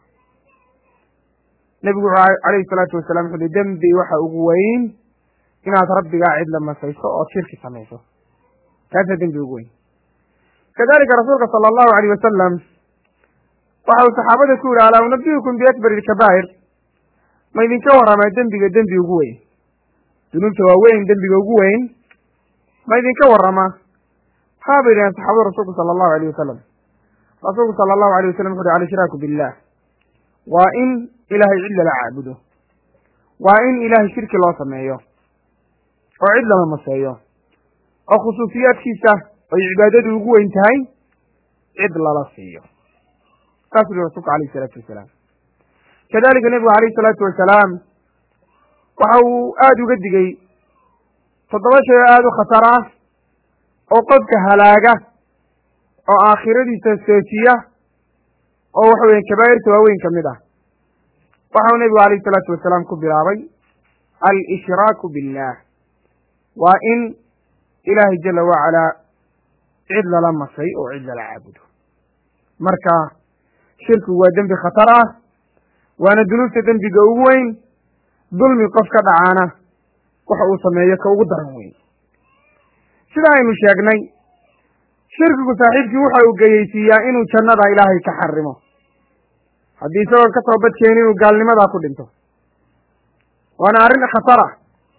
nebigu wuxuu calayhi salaatu wasalaam wuxu uhi dembi waxa ugu weyn inaad rabbigaa cid la masayso ood shirki samayso kaasaa dembi ugu weyn kadalika rasuulka sala allahu alayh wasalam waxa uu saxaabada ku yihi alaa unabiyukum biakbari ilkabaa'ir ma idinka warramaa dembiga dembi ugu weyn dunuubta waaweyn dembiga ugu weyn ma idinka warramaa haa bay yidhahen saxaabada rasuulku sala allahu alayh wasalam rasuulku sala allahu alayh wasalam wuxu uhi alshraaku billah waa in ilaahay cid lala caabudo waa in ilaahay shirki loo sameeyo oo cid lama maseeyo oo khusuusiyaadkiisa ay cibaadadu ugu weyn tahay cid lala siiyo saasuu yihi rasulku alayhi isalaatu wasalaam kadalika nebigu alayhi isalaatu wasalaam waxa uu aada uga digay toddoba shay oo aada u khatar ah oo qofka halaaga oo aakhiradiisa seejiya oo waxa weeye kabaa'irta waaweyn ka mid ah waxau nebigu alayhi isalaatu wasalaam ku bilaabay al-ishraaku billah waa in ilaahay jala wacalaa cid lala masay oo cid lala caabudo marka shirkigu waa dembi khatar ah waana dunuubta dembiga ugu weyn dulmi qof ka dhacaana waxa uu sameeyo ka ugu daran weyn sida aynu sheegnay shirkigu saaxiibkii waxa uu geyeysiiyaa inuu jannada ilaahay ka xarimo haddii isagoon ka toobadkeeni inuu gaalnimadaa ku dhinto waana arrin khatar ah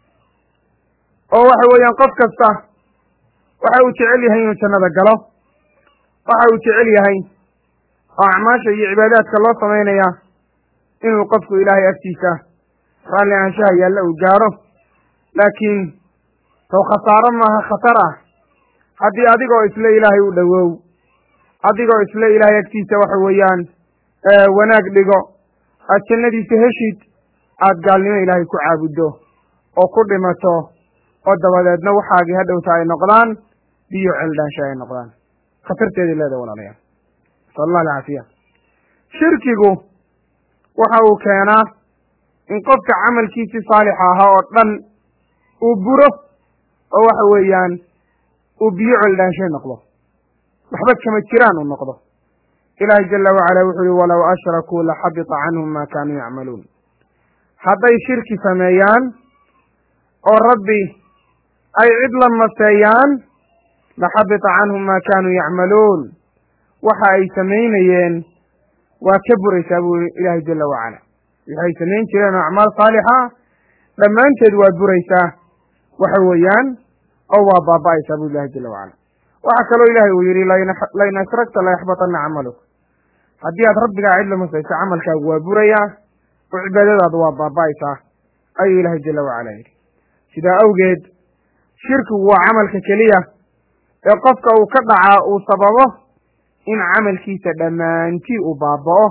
oo waxa weeyaan qof kasta waxa uu jecel yahay inuu jannada galo waxa uu jecel yahay oo acmaasha iyo cibaadaadka loo samaynaya inuu qofku ilaahay agtiisa raalli aanshaha yaalla uu gaaro laakiin taw khasaaro maaha khatar ah haddii adigoo isle ilaahay u dhowow adigoo isle ilaahay agtiisa waxa weeyaan wanaag dhigo aad jannadiisa heshid aad gaalnimo ilaahay ku caabuddo oo ku dhimato oo dabadeedna waxaagii hadhowta ay noqdaan biyo celdhaansha ay noqdaan khatarteeday leedahay walaalayaal nasal allah alcaafiya shirkigu waxa uu keenaa in qofka camalkiisii saalixa ahaa oo dhan uu buro oo waxa weeyaan uu biyo celdhaanshay noqdo waxba kama jiraan uu noqdo ilaahay jala wacala wuxuu yihi walow ashrakuu laxabita canhum ma kaanuu yacmaluun hadday shirki sameeyaan oo rabbi ay cid la maseeyaan laxabita canhum ma kaanuu yacmaluun waxa ay samaynayeen waa ka buraysaa buu ilaahay jala wacala waxay samayn jireen oo acmaal saalixa dhammaanteed waa buraysaa waxa weeyaan oo waa baaba'aysaa buu ilahay jala wacala waxaa kaloo ilaahay uu yidhi lain ashragta layaxbatanna camaluk haddii aad rabbigaa cid la masayso camalkaagu waa burayaa oo cibaadadaadu waa baaba'aysaa ayuu ilaahay jala wacala yidhi sidaa awgeed shirkigu waa camalka keliya ee qofka uu ka dhacaa uu sababo in camalkiisa dhammaantii uu baaba'o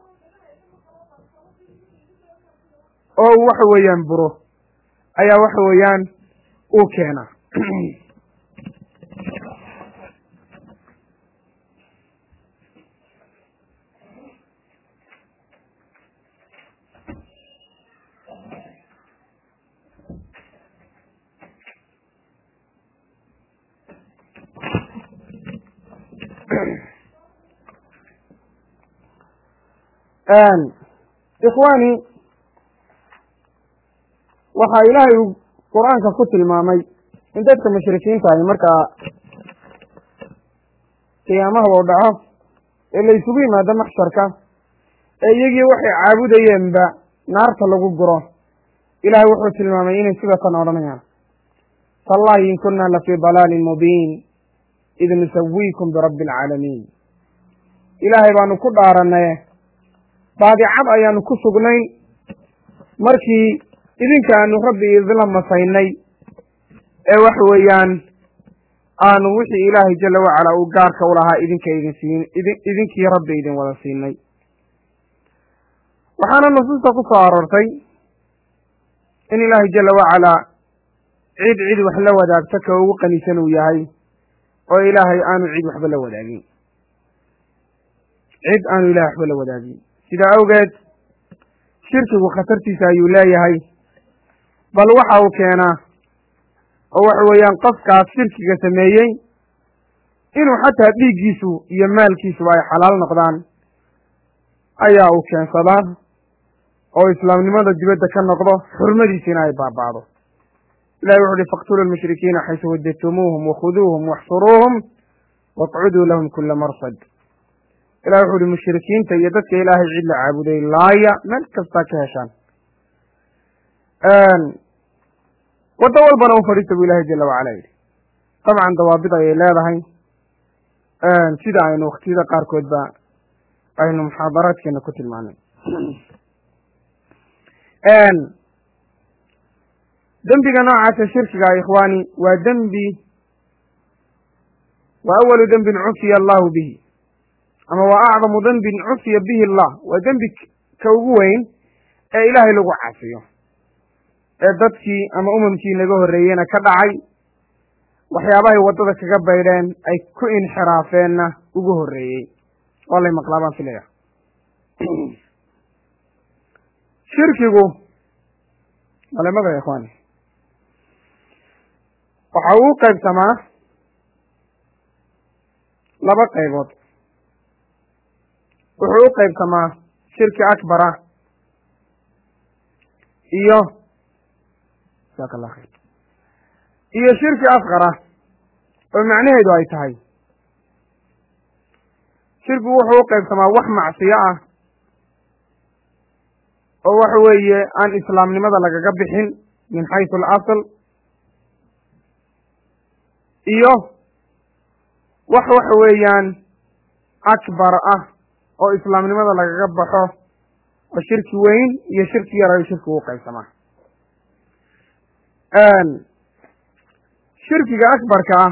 oo uu waxa weeyaan buro ayaa waxa weeyaan uu keena ikhwaani waxaa ilaahay uu qur-aanka ku tilmaamay in dadka mushrikiinta ahi markaa qiyaamaha u dhaco ee la isugu yimaado maxsharka ee iyagii waxay caabudayeenba naarta lagu guro ilaahay wuxuu tilmaamay inay sidatan odhanayaan tallahi in kunna lafii dalaalin mubiin id nusawiikum birabbi alcaalamiin ilaahay baanu ku dhaaranaye baadicad ayaanu ku sugnay markii idinka aanu rabbi idinla masaynay ee waxa weeyaan aanu wixii ilaahay jala wacala uu gaarka u lahaa idinka idin siin idin idinkii rabbi idin wada siinay waxaana nusuusta ku soo aroortay in ilaahay jala wacalaa cid cid wax la wadaagto ka ugu qanisan uu yahay oo ilaahay aanu cid waxba la wadaagin cid aanu ilahay waxba la wadaagin sidaa awgeed shirkigu khatartiisa ayuu leeyahay bal waxa uu keenaa oo waxa weeyaan qofkaas shirkiga sameeyey inuu xataa dhiiggiisu iyo maalkiisuba ay xalaal noqdaan ayaa uu keensadaa oo islaamnimada dibadda ka noqdo xurmadiisina ay baaba'do ilahi wuxu uhi faqtuluu lmushrikiina xaysu wajadtumuuhum wakhuduuhum waxsuruuhum waqcuduu lahum kula marsad ilahi wuxu uhi mushrikiinta iyo dadka ilaahay cid la caabuday laaya meel kastaa ka heshaan waddo walbana u fadhiista buu ilahay jala wacala yidhi dabcan dawaabid ayay leedahay sida aynu waktiyada qaarkoodba aynu muxaadaraadkeena ku tilmaanay dembiga noocaasa shirkiga ikhwaani waa dembi wa awalu dembin cufiya allahu bihi ama waa acdamu dembin cufiya bihi allah waa dembi ka ugu weyn ee ilaahay lagu caasiyo ee dadkii ama umamkii naga horreeyeyna ka dhacay waxyaabahay waddada kaga baydheen ay ku inxiraafeenna ugu horreeyey waa lay maqlaa baan filaya shirkigu malemada ikhwaani waxa uu qaybsamaa laba qaybood wuxuu u qaybsamaa shirki akbara iyo jasaaka allah khayr iyo shirki asqara oo macnaheedu ay tahay shirkigu wuxuu u qaybsamaa wax macsiyo ah oo waxa weeye aan islaamnimada lagaga bixin min xaysu alasl iyo wax waxa weeyaan akbar ah oo islaamnimada lagaga baxo oo shirki weyn iyo shirki yar ayuu shirkigu u qaybsamaa shirkiga akbarka ah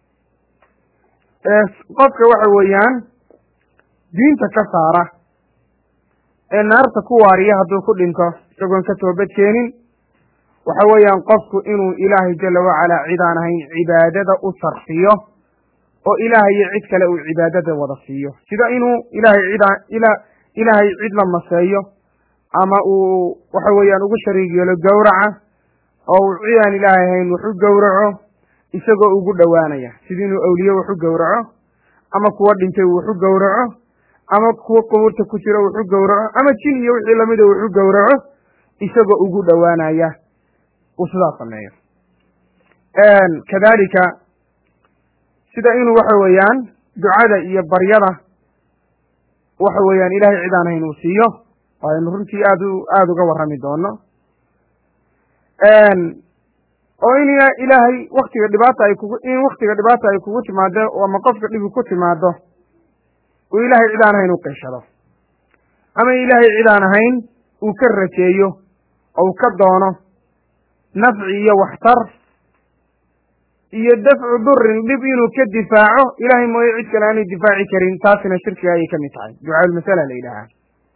ee qofka waxa weeyaan diinta ka saara ee naarta ku waariya hadduu ku dhinto isagoon ka toobad keenin waxa weeyaan qofku inuu ilaahay jala wacalaa cid aan ahayn cibaadada u sarfiyo oo ilaahay iyo cid kale uu cibaadada wada siiyo sida inuu ilaahay cid ila ilaahay cid la maseeyo ama uu waxa weeyaan ugu shariig yeelo gowraca oo uu cid aan ilaahay ahayn wax u gowraco isagoo ugu dhowaanaya sida inuu awliye wax u gowraco ama kuwa dhintay wax u gowraco ama kuwa qubuurta ku jiro wax u gowraco ama jin iyo wixii lamida wax u gowraco isagoo ugu dhowaanaya uu sidaas sameeyo kadalika sida inuu waxa weeyaan ducada iyo baryada waxa weeyaan ilahay cid aan hayn uu siiyo oo aynu runtii aad u aada uga warrami doono oo in ilaahay waktiga dhibaata ay kugu in waktiga dhibaata ay kugu timaado ama qofka dhibi ku timaado uu ilaahay cid aan ahayn u qishado ama ilaahay cid aan ahayn uu ka rajeeyo oo uu ka doono nafci iyo waxtar iyo dafcu durin dhib inuu ka difaaco ilahay mooye cid kale aanay difaaci karin taasina shirkiga ayay ka mid tahay ducaaulmasala la yidhaahaa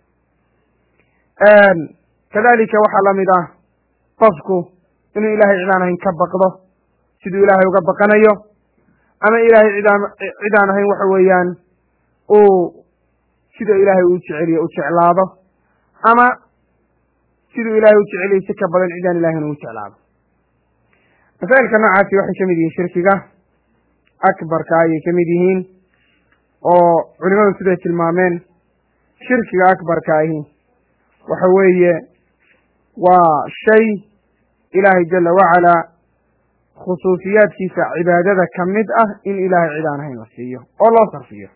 kadalika waxaa lamid ah qofku inuu ilahay cid aan ahayn ka baqdo siduu ilaahay uga baqanayo ama ilahay cidaan cid aan ahayn waxa weeyaan uu sida ilaahay uu jeceliyo u jeclaado ama siduu ilahay u jeceliyo si ka badan cidaan ilahayn uu jeclaado masaa'ilka noocaasi waxay ka mid yihiin shirkiga akbarka ayay ka mid yihiin oo culimadu siday tilmaameen shirkiga akbarka ahi waxa weeye waa shay ilaahay jala wacalaa khusuusiyaadkiisa cibaadada ka mid ah in ilaahay cid aan ahayn la siiyo oo loo sarfiyo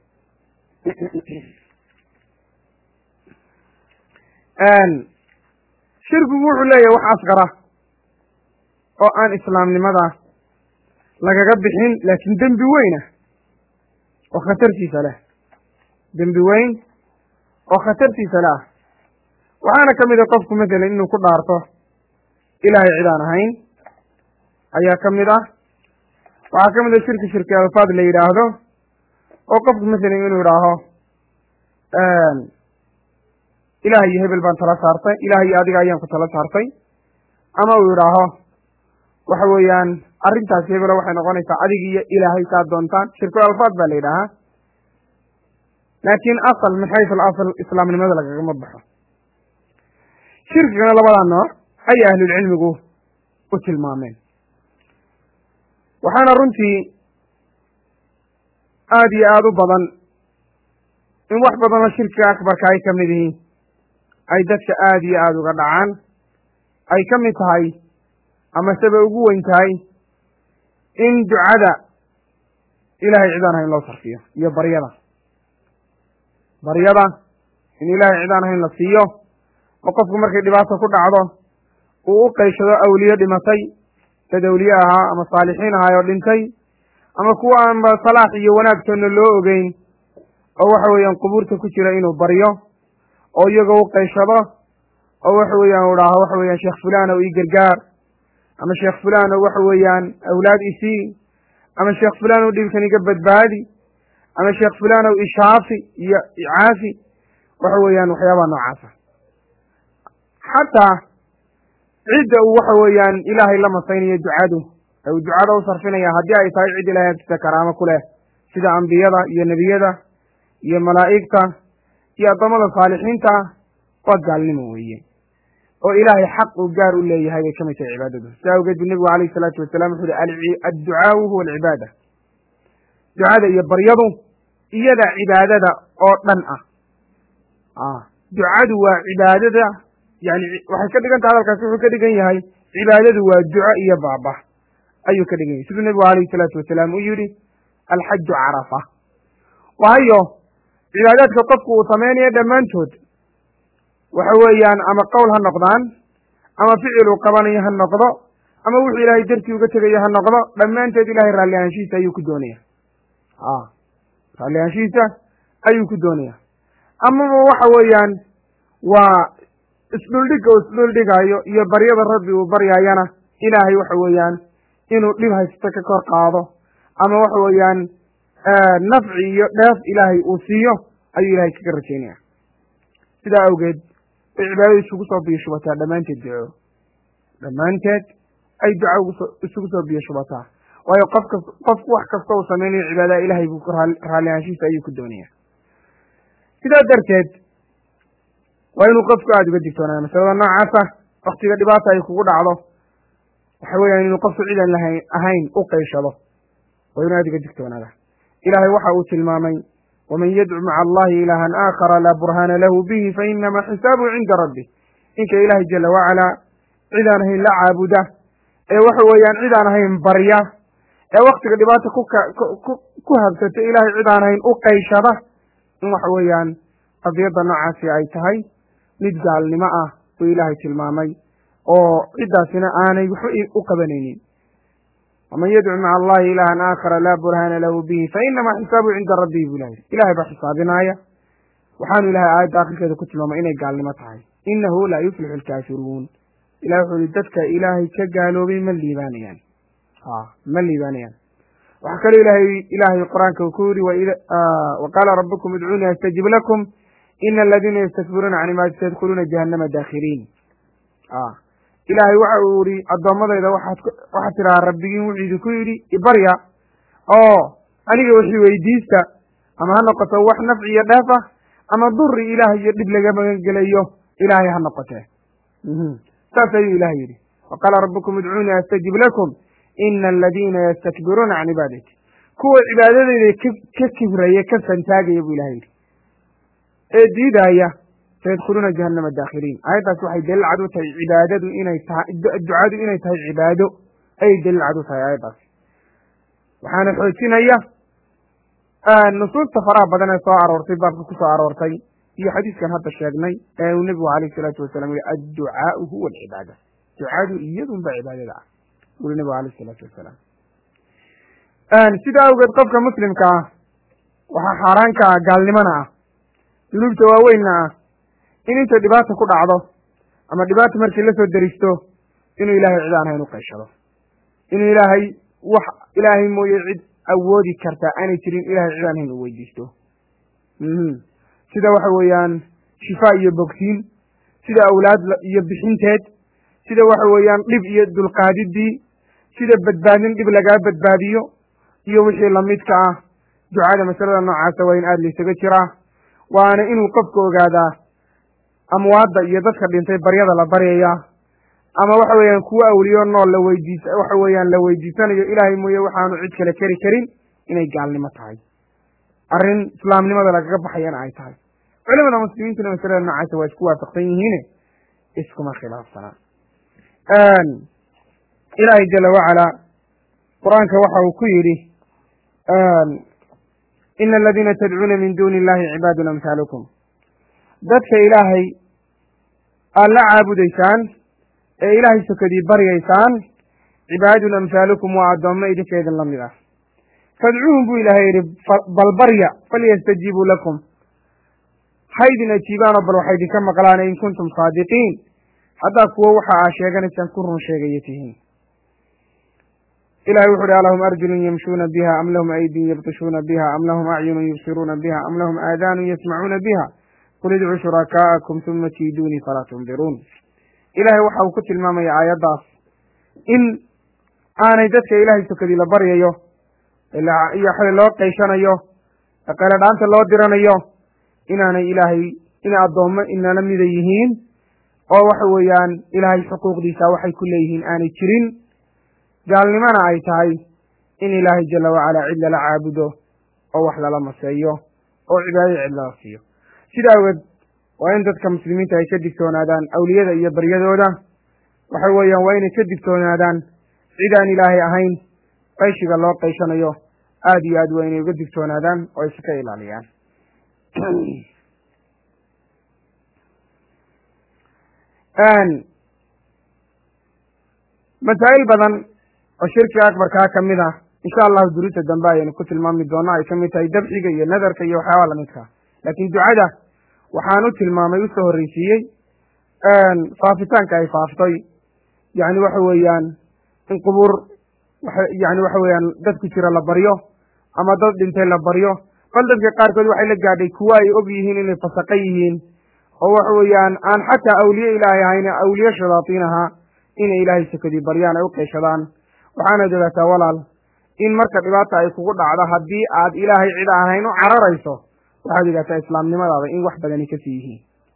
shirkigu wuxuu leeyahay wax asqara oo aan islaamnimada lagaga bixin laakiin dembi weyn ah oo khatartiisa leh dembi weyn oo khatartiisa leh ah waxaana ka mid a qofku masalan inuu ku dhaarto ilaahay cid aan ahayn ayaa ka mid ah waxaa ka mid a shirki shirki alfaad la yidhaahdo oo qofku masalan inuu idhaaho ilaah iyo hebel baan tala saartay ilaah iyo adiga ayaan ku tala saartay ama uu yidhaaho waxa weeyaan arrintaasi hebelo waxay noqonaysaa adig iyo ilaahay saa doontaan shirkul alfaad baa la yidhaahaa laakiin asal min xaysu alasal islaamnimada lagagama baxo shirkigana labadaa nooc ayay ahlulcilmigu u tilmaameen waxaana runtii aada iyo aada u badan in wax badanoo shirkiga akbarka ay ka mid yihiin ay dadka aada iyo aada uga dhacaan ay ka mid tahay ama sebe ugu weyn tahay in ducada ilahay cidaan hayn loo sarfiyo iyo baryada baryada in ilaahay cidaan hayn la siiyo oo qofku markay dhibaato ku dhacdo uu u qayshado awliye dhimatay dad awliye ahaa ama saalixiin ahaay oo dhintay ama kuwa aanba salaax iyo wanaagtoonna loo ogeyn oo waxa weeyaan qubuurta ku jira inuu baryo oo iyagoo u qayshado oo waxa weeyaan u dhaaho waxa weeyaan sheekh fulanow ii gargaar ama sheekh fulanow waxa weeyaan awlaad isii ama sheekh fulanow dhibkan iga badbaadi ama sheekh fulanow ishaafi iyo icaafi waxa weeyaan waxyaabaha noocaasa xataa cidda uu waxa weeyaan ilaahay la masaynayo ducadu ee uu ducada u sarfinaya haddii ay tahay cid ilahay agtiisa karaamo ku leh sida ambiyada iyo nebiyada iyo malaa'igta iyo addoommada saalixiinta waa gaalnimo weeye oo ilaahay xaq uu gaar u leeyahay bay ka mid tahay cibaadadu sidaa awgeed bu nebigu alayhi salaatu wasalam wuxu uhi adducaau huwa alcibaada ducada iyo baryadu iyada cibaadada oo dhan ah ducadu waa cibaadada yani waxay ka dhigan tahay hadalkaasi wuxuu ka dhigan yahay cibaadadu waa duco iyo baaba ayuu ka dhigan yahay siduu nebigu alayhi salaatu wasalaam uu yihi alxaju carafa waayo cibaadaadka qofku uu samaynayo dhammaantood waxa weeyaan ama qowl ha noqdaan ama ficil uu qabanayo ha noqdo ama wuxuu ilaahay dartii uga tegayo ha noqdo dhammaanteed ilahay raalli ahaanshihiisa ayuu ku doonaya a raalli ahaanshihiisa ayuu ku doonaya amaba waxa weeyaan waa isdhuldhigga uu isdhuldhigayo iyo baryada rabbi uu baryaayana ilaahay waxa weeyaan inuu dhib haysto ka kor qaado ama waxa weeyaan nafci iyo dheef ilaahay uu siiyo ayuu ilahay kaga rajaynaya sidaa awgeed bay cibaadada isugu soo biyo shubataa dhammaanteed duco dhammaanteed ay duca uguso isugu soo biyo shubataa waayo qofka qofku wax kasta uu samaynayo cibaadaha ilahay buu raalli ahaanshihiisa ayuu ku doonaya sidaa darteed waa inuu qofku aada uga digtoonaada masalada noocaasa waktiga dhibaata ay kugu dhacdo waxa weeyaan inuu qofku cidan lahayn ahayn u qayshado waa inuu aada uga digtoonaada ilaahay waxa uu tilmaamay waman yadcu maca allahi ilaahan aakhara laa burhaana lahu bihi fainama xisaabuhu cinda rabbi ninka ilaahay jala wacalaa cidaan ahayn la caabuda ee waxa weeyaan cidaan ahayn barya ee waktiga dhibaata kuka ku ku habsata ilaahay cidaan ahayn u qayshada in waxa weeyaan qadiyadda noocaasi ay tahay mid gaalnimo ah buu ilaahay tilmaamay oo ciddaasina aanay waxba u qabanaynin waman yadcu maca allahi ilaahan aakhara laa burhaana lahu bihi fainama xisaabuhu cinda rabbihi bu ilahay ilahay baa xisaabinaaya waxaanu ilahay aayadda akhirkeeda ku tilmaamay inay gaalnimo tahay inahu laa yuflixu alkaafiruun ilahi wuxuu yihi dadka ilaahay ka gaaloobay ma liibaanayaan a ma liibaanayaan waxaa kaloo ilahay ilaahay qur-aanka uu ku yidhi wa qaala rabbukum idcuunii astajib lakum ina aladiina yastakbiruuna can ibaadati sayadkhuluuna jahannama daakhiliin a ilaahay waxa uu yihi addoommadayda waxaad waxaad tidhahaa rabbigiin wuxuu idinku yidhi ibarya oo aniga wixii weydiista ama ha noqoto wax nafci iyo dheef ah ama duri ilaah iyo dhib laga magangelayo ilaahay ha noqotee saas ayuu ilahay yidhi wa qaala rabbukum idcuunii astajib lakum ina aladiina yastakbiruuna can cibaadati kuwa cibaadadeyda ka kibraya ka santaagaya buu ilahay yidhi ee diidaaya sayadkhuluuna jahannama daakhiliin aayaddaas waxay daliil cad u tahay cibaadadu inay tahay ducadu inay tahay cibaado ayay daliil cad u tahay aayaddaas waxaana xoojinaya nusuusta faraha badan ee soo aroortay baabka ku soo aroortay iyo xadiiskan hadda sheegnay ee uu nebigu alayh isalaatu wasalam yihi adducaau huwa alcibaada ducadu iyadunba cibaadada ah uri nebigu alayh isalaatu wasalaam sidaa awgeed qofka muslimka ah waxaa xaaraanka ah gaalnimona ah dunuubta waaweynna ah in inta dhibaata ku dhacdo ama dhibaata markii la soo deristo inuu ilaahay cid aan hayn u qayshado inuu ilaahay wax ilaahay mooye cid awoodi kartaa aanay jirin ilahay cid aan hayn u weydiisto sida waxa weeyaan shifaa iyo bogsiin sida awlaad iyo bixinteed sida waxa weeyaan dhib iyo dulqaadiddii sida badbaadin dhib lagaa badbaadiyo iyo wixii lamidka ah ducada masalada noocaasa waa in aada laysaga jiraa waana inuu qofka ogaadaa amwaadda iyo dadka dhintay baryada la baryayaa ama waxa weeyaan kuwo awliyo nool la weydiis waxa weeyaan la weydiisanayo ilaahay mooye waxaanu cid kale keri karin inay gaalnimo tahay arrin islaamnimada lagaga baxayana ay tahay culimada muslimiintuna masalada noocaasa waa isku waafaqsan yihiine iskuma khilaafsanaa ilaahay jala wacalaa qur-aanka waxa uu ku yidhi ina aladiina tadcuuna min duuni illahi cibaadun amhaalukum dadka ilaahay aad la caabudaysaan ee ilaahay sokadii baryaysaan cibaadun amhaalukum waa addoommo idinka idin la mid ah fadcuuhum buu ilaahay yidhi bal barya falyastajiibuu lakum ha idin ajiibaanoo bal waxay idinka maqlaan in kuntum saadiqiin haddaa kuwo waxa aa sheeganaysaan ku run sheegaya tihiin ilahay wuxu uhi alahum arjulun yamshuuna biha am lahum aydin yabtishuuna biha am lahum acyunun yubsiruuna biha am lahum aadaanun yasmacuuna biha qul idcuu shurakaa'akum uma kiiduunii falaa tundiruun ilahay waxa uu ku tilmaamaya aayaddaas in aanay dadka ilaahay sokadii la baryayo iyo xali loo qayshanayo qayladhaanta loo diranayo inaanay ilaahay inay addoommo inala mida yihiin oo waxa weeyaan ilaahay xuquuqdiisa waxay ku leeyihiin aanay jirin gaalnimona ay tahay in ilaahay jala wacalaa cid lala caabudo oo wax lala maseeyo oo cibaadada cid lala siiyo sida awgeed waa in dadka muslimiinta ay ka digtoonaadaan awliyada iyo baryadooda waxa weeyaan waa inay ka digtoonaadaan cid aan ilaahay ahayn qayshiga loo qayshanayo aada iyo aad waa inay uga digtoonaadaan oo iska ilaaliyaan masaa'il badan oo shirkiga akbarkaa ka mid ah insha allahu duruusta dambe ayaynu ku tilmaami doona ay ka mid tahay dabxiga iyo nadarka iyo waxyaaba lamidkaa laakiin ducada waxaan u tilmaamay usoo horreysiiyey faafitaanka ay faaftay yani waxa weeyaan in qubuur yani waxa weeyaan dad ku jira la baryo ama dad dhintay la baryo bal dadka qaarkood waxay la gaadhay kuwo ay og yihiin inay fasaqa yihiin oo waxa weeyaan aan xataa awliye ilaahay ahayn awliye shayaatiin ahaa inay ilaahay sakadii baryaan ay u qeyshadaan waxaanad ogaataa walaal in marka dhibaata ay kugu dhacdo haddii aad ilaahay cid ahayn u cararayso waxaad ogaataa islaamnimadaada in wax badani kasii yihiin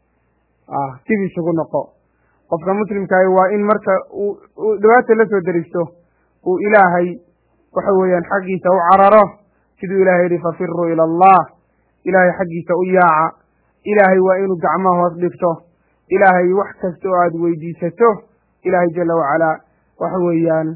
dib isugu noqo qofka muslimkaahi waa in marka uu dhibaata la soo deristo uu ilaahay waxa weeyaan xaggiisa u cararo siduu ilahay yihi fafiruu ila allah ilaahay xaggiisa u yaaca ilaahay waa inuu gacmaha hoos dhigto ilaahay wax kasta oo aada weydiisato ilaahay jala wacalaa waxa weeyaan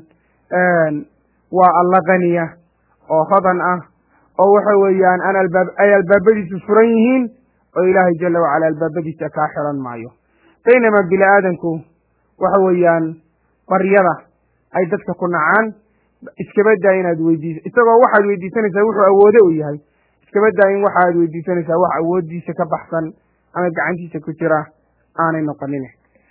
waa alla kaniya oo hodan ah oo waxa weeyaan aan albaab ay albaabadiisu furan yihiin oo ilaahay jala wacala albaabadiisa kaa xiran maayo baynamaa bini aadanku waxa weeyaan baryada ay dadka ku nacaan iskaba daa inaad weydiis isagoo waxaad weydiisanaysaa wuxuu awoode u yahay iskaba daa in waxaad weydiisanaysaa wax awooddiisa ka baxsan ama gacantiisa ku jira aanay noqonin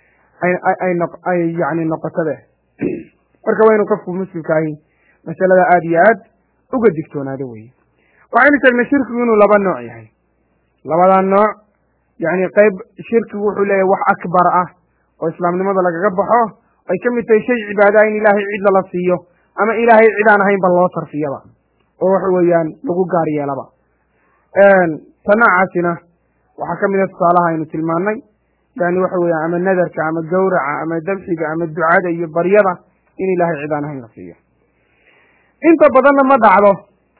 ay yani noqotabe marka waa inuu qofku muslimkaahi masalada aada iyo aad uga digtoonaado weye waxaynu sheegnay shirkigu inuu laba nooc yahay labadaa nooc yani qayb shirkigu wuxuu leeyahay wax akbar ah oo islaamnimada lagaga baxo ay ka mid tahay shay cibaadaha in ilaahay cid lala siiyo ama ilaahay cid aan ahaynba loo sarfiyaba oo waxa weeyaan lagu gaar yeelaba ta noocaasina waxaa ka mid a tusaalaha aynu tilmaannay yani waxa weeyaan ama nadarka ama gawraca ama dabxiga ama ducada iyo baryada in ilaahay cid aan ahayn la siiyo inta badanna ma dhacdo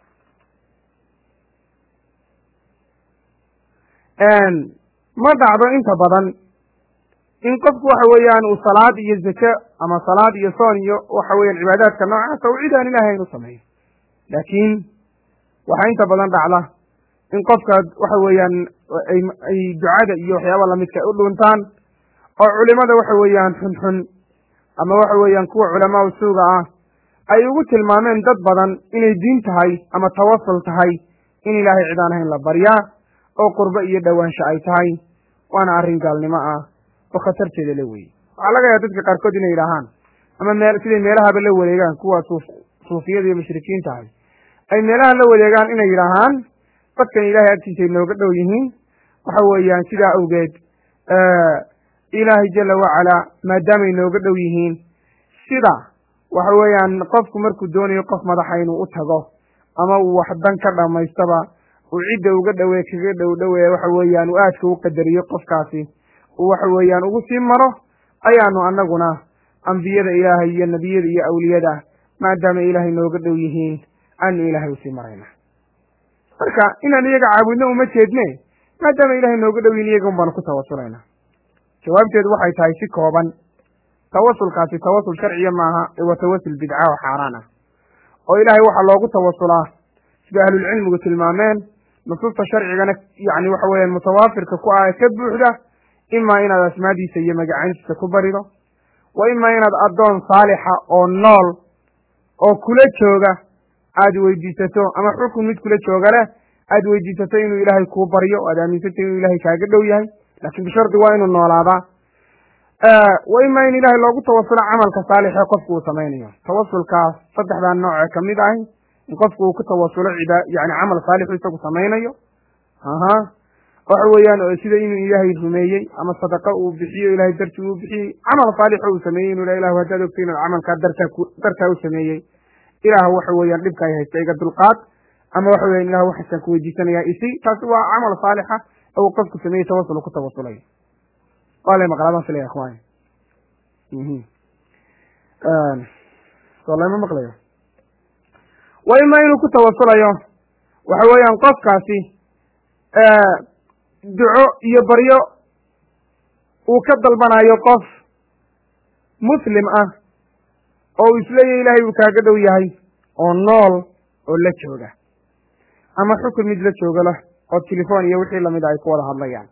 ma dhacdo inta badan in qofku waxa weeyaan uu salaad iyo zake ama salaad iyo soon iyo waxa weeyaan cibaadaadka noocaasa u cid aan ilahay ayn u sameeyo laakiin waxaa inta badan dhacda in qofka waxa weeyaan ay ducada iyo waxyaaba lamidka u dhuntaan oo culimada waxa weeyaan xunxun ama waxa weeyaan kuwa culamaa suuga ah ay ugu tilmaameen dad badan inay diin tahay ama tawasul tahay in ilaahay cid aan ahayn la baryaa oo qurbo iyo dhowaansho ay tahay waana arrin gaalnimo ah oo khatarteeda la weeyey waxaa laga yaaba dadka qaarkood inay yidhaahaan ama meel siday meelahaba la wareegaan kuwa suuf suufiyada iyo mushrikiin tahay ay meelaha la wareegaan inay yidhaahaan dadkan ilaahay agtiisa ay nooga dhow yihiin waxa weeyaan sidaa awgeed ilaahay jala wacalaa maadaamay nooga dhow yihiin sida waxa weeyaan qofku markuu doonayo qof madaxa inuu u tago ama uu wax dan ka dhamaystaba uu cidda uga dhowe kaga dhow dhowe waxa weeyaan uu aadka u qadariyo qofkaasi uu waxa weeyaan ugu sii maro ayaanu annaguna ambiyada ilaahay iyo nebiyada iyo awliyada maadaama ilaahay nooga dhow yihiin aanu ilaahay usii marayna marka inaan iyaga caabudno uma jeedne maadaama ilaahay nooga dhow yihin iyaga un baanu ku tawasulayna jawaabteedu waxay tahay si kooban tawasulkaasi tawasul sharciya maaha ee waa tawasul bidca oo xaaraan ah oo ilaahay waxaa loogu tawasulaa sida ahlulcilmigu tilmaameen nusuusta sharcigana yani waxa weeyaan mutawaafirka ku ah ee ka buuxda imaa inaad asmaadiisa iyo magacaantiisa ku barido wa imaa inaad addoon saalixa oo nool oo kula jooga aada weydiisato ama xukun mid kula jooga leh aada weydiisato inuu ilaahay kuu baryo aad aaminsantay inuu ilaahay kaaga dhow yahay laakiin bishardi waa inuu noolaadaa wa imaa in ilaahay loogu tawasulo camalka saalixee qofku uu samaynayo tawasulkaas saddexdaa nooce kamid ahi in qofku uu ku tawasulo cibaa yani camal saalixu isagu samaynayo aha waxa weeyaan sida inuu ilaahay rumeeyey ama sadaqa uu bixiyo ilahay dartii uu bixiyey camal saalixo uu sameeyey inu ilah haddaad ogtay inaad camalkaa dartaa ku dartaa u sameeyey ilaah waxa weeyaan dhibka ay haysta iga dulqaad ama waxa weyan ilah waxaasaan ku weydiisanayaa isi taasi waa camal saalixa oo uu qofku sameeyey tawasul ku tawasulayo waa lay maqlaabaan filaya ikhwaan soo lama maqlayo wa imaa inuu ku tawasulayo waxa weeyaan qofkaasi duco iyo baryo uu ka dalbanayo qof muslim ah oo uu isleeyahy ilaahay uu kaaga dhow yahay oo nool oo la jooga ama xukun mid la jooga leh oo telefon iyo wixii lamid a ay ku wada hadlayaan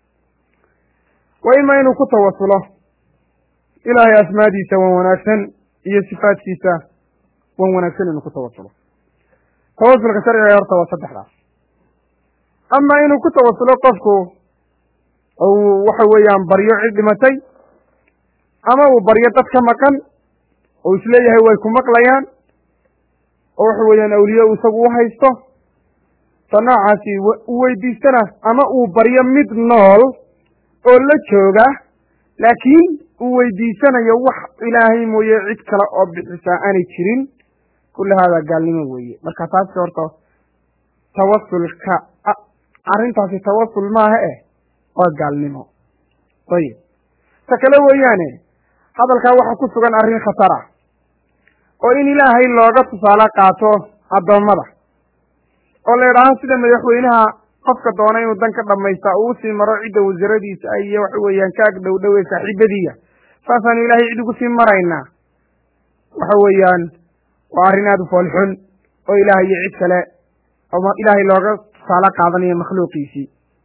wa imaa inuu ku tawasulo ilaahay asmaadiisa wan wanaagsan iyo sifaadkiisa wan wanaagsan inuu ku tawasulo tawasulka sharciga horta waa saddexdaas ama inuu ku tawasulo qofku uu waxa weeyaan baryo cid dhimatay ama uu baryo dad ka maqan oo isleeyahay way ku maqlayaan oo waxa weeyaan awliye uu isagu u haysto ta noocaasi u weydiistana ama uu baryo mid nool oo la jooga laakiin uu weydiisanayo wax ilaahay mooye cid kale oo bixisaa aanay jirin kulli haadaa gaalnimo weeye marka taasi horta tawasulka arrintaasi tawasul maaha eh waa gaalnimo ayib ta kale weeyaane hadalkaa waxaa ku sugan arrin khatar ah oo in ilaahay looga tusaale qaato addoommada oo la idhaaho sida madaxweynaha qofka doona inuu dan ka dhamaysta uu usii maro cidda wasaradiisa iyo waxa weeyaan ka ag dhow dhowe saaxiibadiya saasaanu ilaahay cid ugu sii maraynaa waxa weeyaan waa arrin aada u foolxun oo ilaah iyo cid kale oo ilaahay looga tusaale qaadanayo makhluuqiisii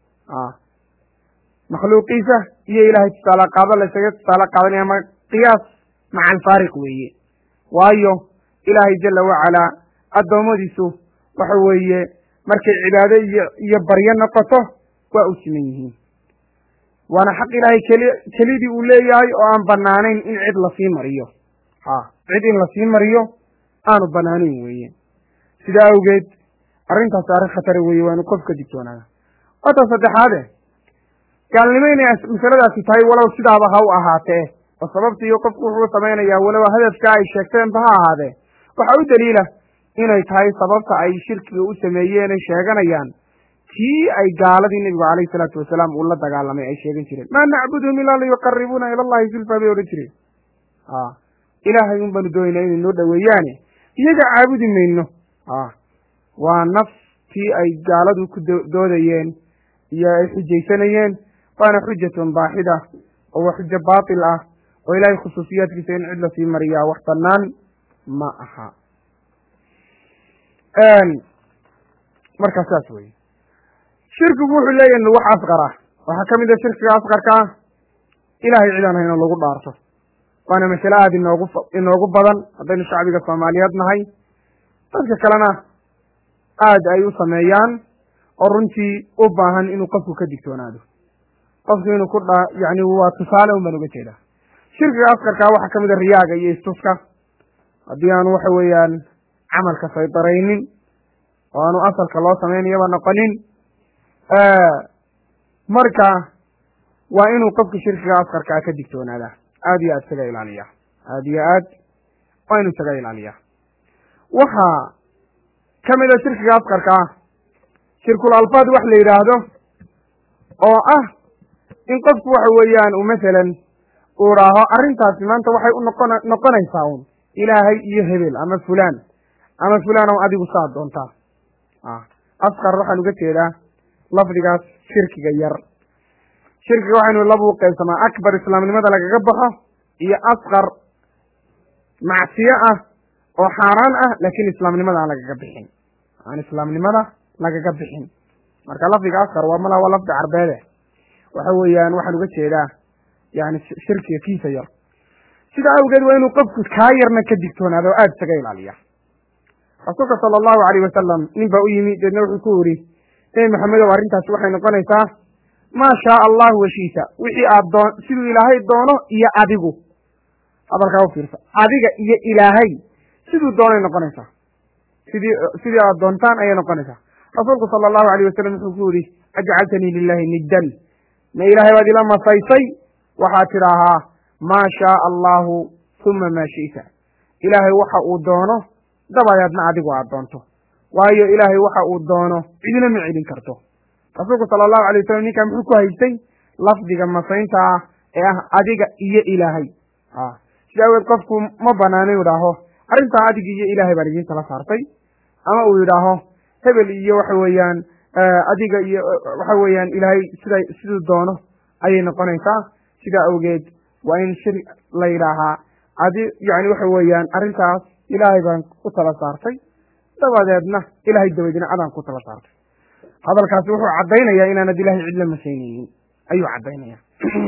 makhluuqiisa iyo ilaahay tusaale qaado laysaga tusaale qaadanaya ama qiyaas maca alfaariq weeye waayo ilaahay jala wacalaa addoommadiisu waxa weeye markay cibaado iyo iyo baryo noqoto waa u siman yihiin waana xaq ilaahay keli kelidii uu leeyahay oo aan banaanayn in cid lasii mariyo ha cid in lasii mariyo aanu banaanayn weeye sidaa awgeed arrintaasi arrin khatara weeye waanu qof ka digtoonaada wata saddexaade gaalnimo inay masaladaasi tahay walow sidaaba ha u ahaatee oo sababta iyo qofku wuxuu samaynayaa walow hadafka ay sheegteenba ha ahaadee waxaa u daliila inay tahay sababta ay shirkiga u sameeyeenay sheeganayaan tii ay gaaladii nebigu calayhi salaatu wasalaam uu la dagaalamay ay sheegan jireen maa nacbuduhum ilaa liyuqaribuuna ila allahi zulfa bay odhan jireen a ilaahay un baanu doonaynaa inay noo dhoweeyaane iyaga caabudi mayno a waa naftii ay gaaladu ku doodayeen iyo ay xujaysanayeen waana xujatun baaxida oo waa xujo baatil ah oo ilaahay khusuusiyaadkiisa in cid lasii mariyaa wax bannaan ma aha markaa saas weye shirkigu wuxuu leeyahay wax asqara waxaa ka mid a shirkiga asqarka ah ilahay cid aan hayno lagu dhaarto waana masale aada inoogu inoogu badan haddaynu shacbiga soomaaliyeed nahay dadka kalena aada ay u sameeyaan oo runtii u baahan inuu qofku ka digtoonaado qofku inuu ku dha yani waa tusaale un baan uga jeedaa shirkiga asqarkaa waxaa ka mid a riyaaga iyo istuska haddii aanu waxa weeyaan camalka saydaraynin oo aanu asalka loo samaynayaba noqonin marka waa inuu qofka shirkiga askarkaa ka digtoonaadaa aada iyo aad isaga ilaaliya aada iyo aad waa inuu isaga ilaaliya waxaa ka mid a shirkiga askarka ah shirkul alfaad wax la yidhaahdo oo ah in qofku waxa weeyaan uu masalan uu dhaaho arrintaasi maanta waxay u noqon noqonaysaa un ilaahay iyo hebel ama fulaan ama fulaan o adigu saa doontaa askar waxaan uga jeedaa lafdigaas shirkiga yar shirkiga waxaynu labu qaybsamaa akbar islaamnimada lagaga baxo iyo asqar macsiyo ah oo xaaraan ah laakiin islaamnimada aan lagaga bixin aan islaamnimada lagaga bixin marka lafdiga askar waa mala waa lafdi carbeede waxa weeyaan waxaan uga jeedaa yani shirkiga kiisa yar sida awgeed waa inuu qofku kaa yarna ka digtoonaado o aada isaga ilaaliya rasuulka sala allahu alayh wasalam nin baa u yimi deedna wuxuu ku yidhi nebi maxamedow arrintaasi waxay noqonaysaa maa shaa allahu washiita wixii aad doon siduu ilaahay doono iyo adigu hadalkaa u fiirsa adiga iyo ilaahay siduu doonay noqonaysaa sidii sidii aad doontaan ayay noqonaysaa rasuulku sala allahu alayh wasalam wuxuu ku yidhi ajcaltanii lilahi niddan ma ilaahay baad ila masaysay waxaad tidhaahaa maa shaaa allahu uma maa shi'ta ilaahay waxa uu doono dabadeedna adigu aad doonto waayo ilaahay waxa uu doono cidina ma celin karto rasuulku sala allahu alay wasalam ninkaa muxuu ku haystay lafdiga masaynta ah ee ah adiga iyo ilaahay sida aweed qofku ma banaano inu idhaaho arrintaa adiga iyo ilaahay baan idiin tala saartay ama uu yidhaaho hebel iyo waxa weeyaan adiga iyo waxa weeyaan ilaahay sida siduu doono ayay noqonaysaa sidaa awgeed waa in shir la yidhaahaa adi yani waxa weeyaan arrintaas ilaahay baan u tala saartay dabadeedna ilaahay dabadeedna adaan ku tala saartay hadalkaasi wuxuu caddaynayaa inaanad ilaahay cid la masaynaynin ayuu caddaynaya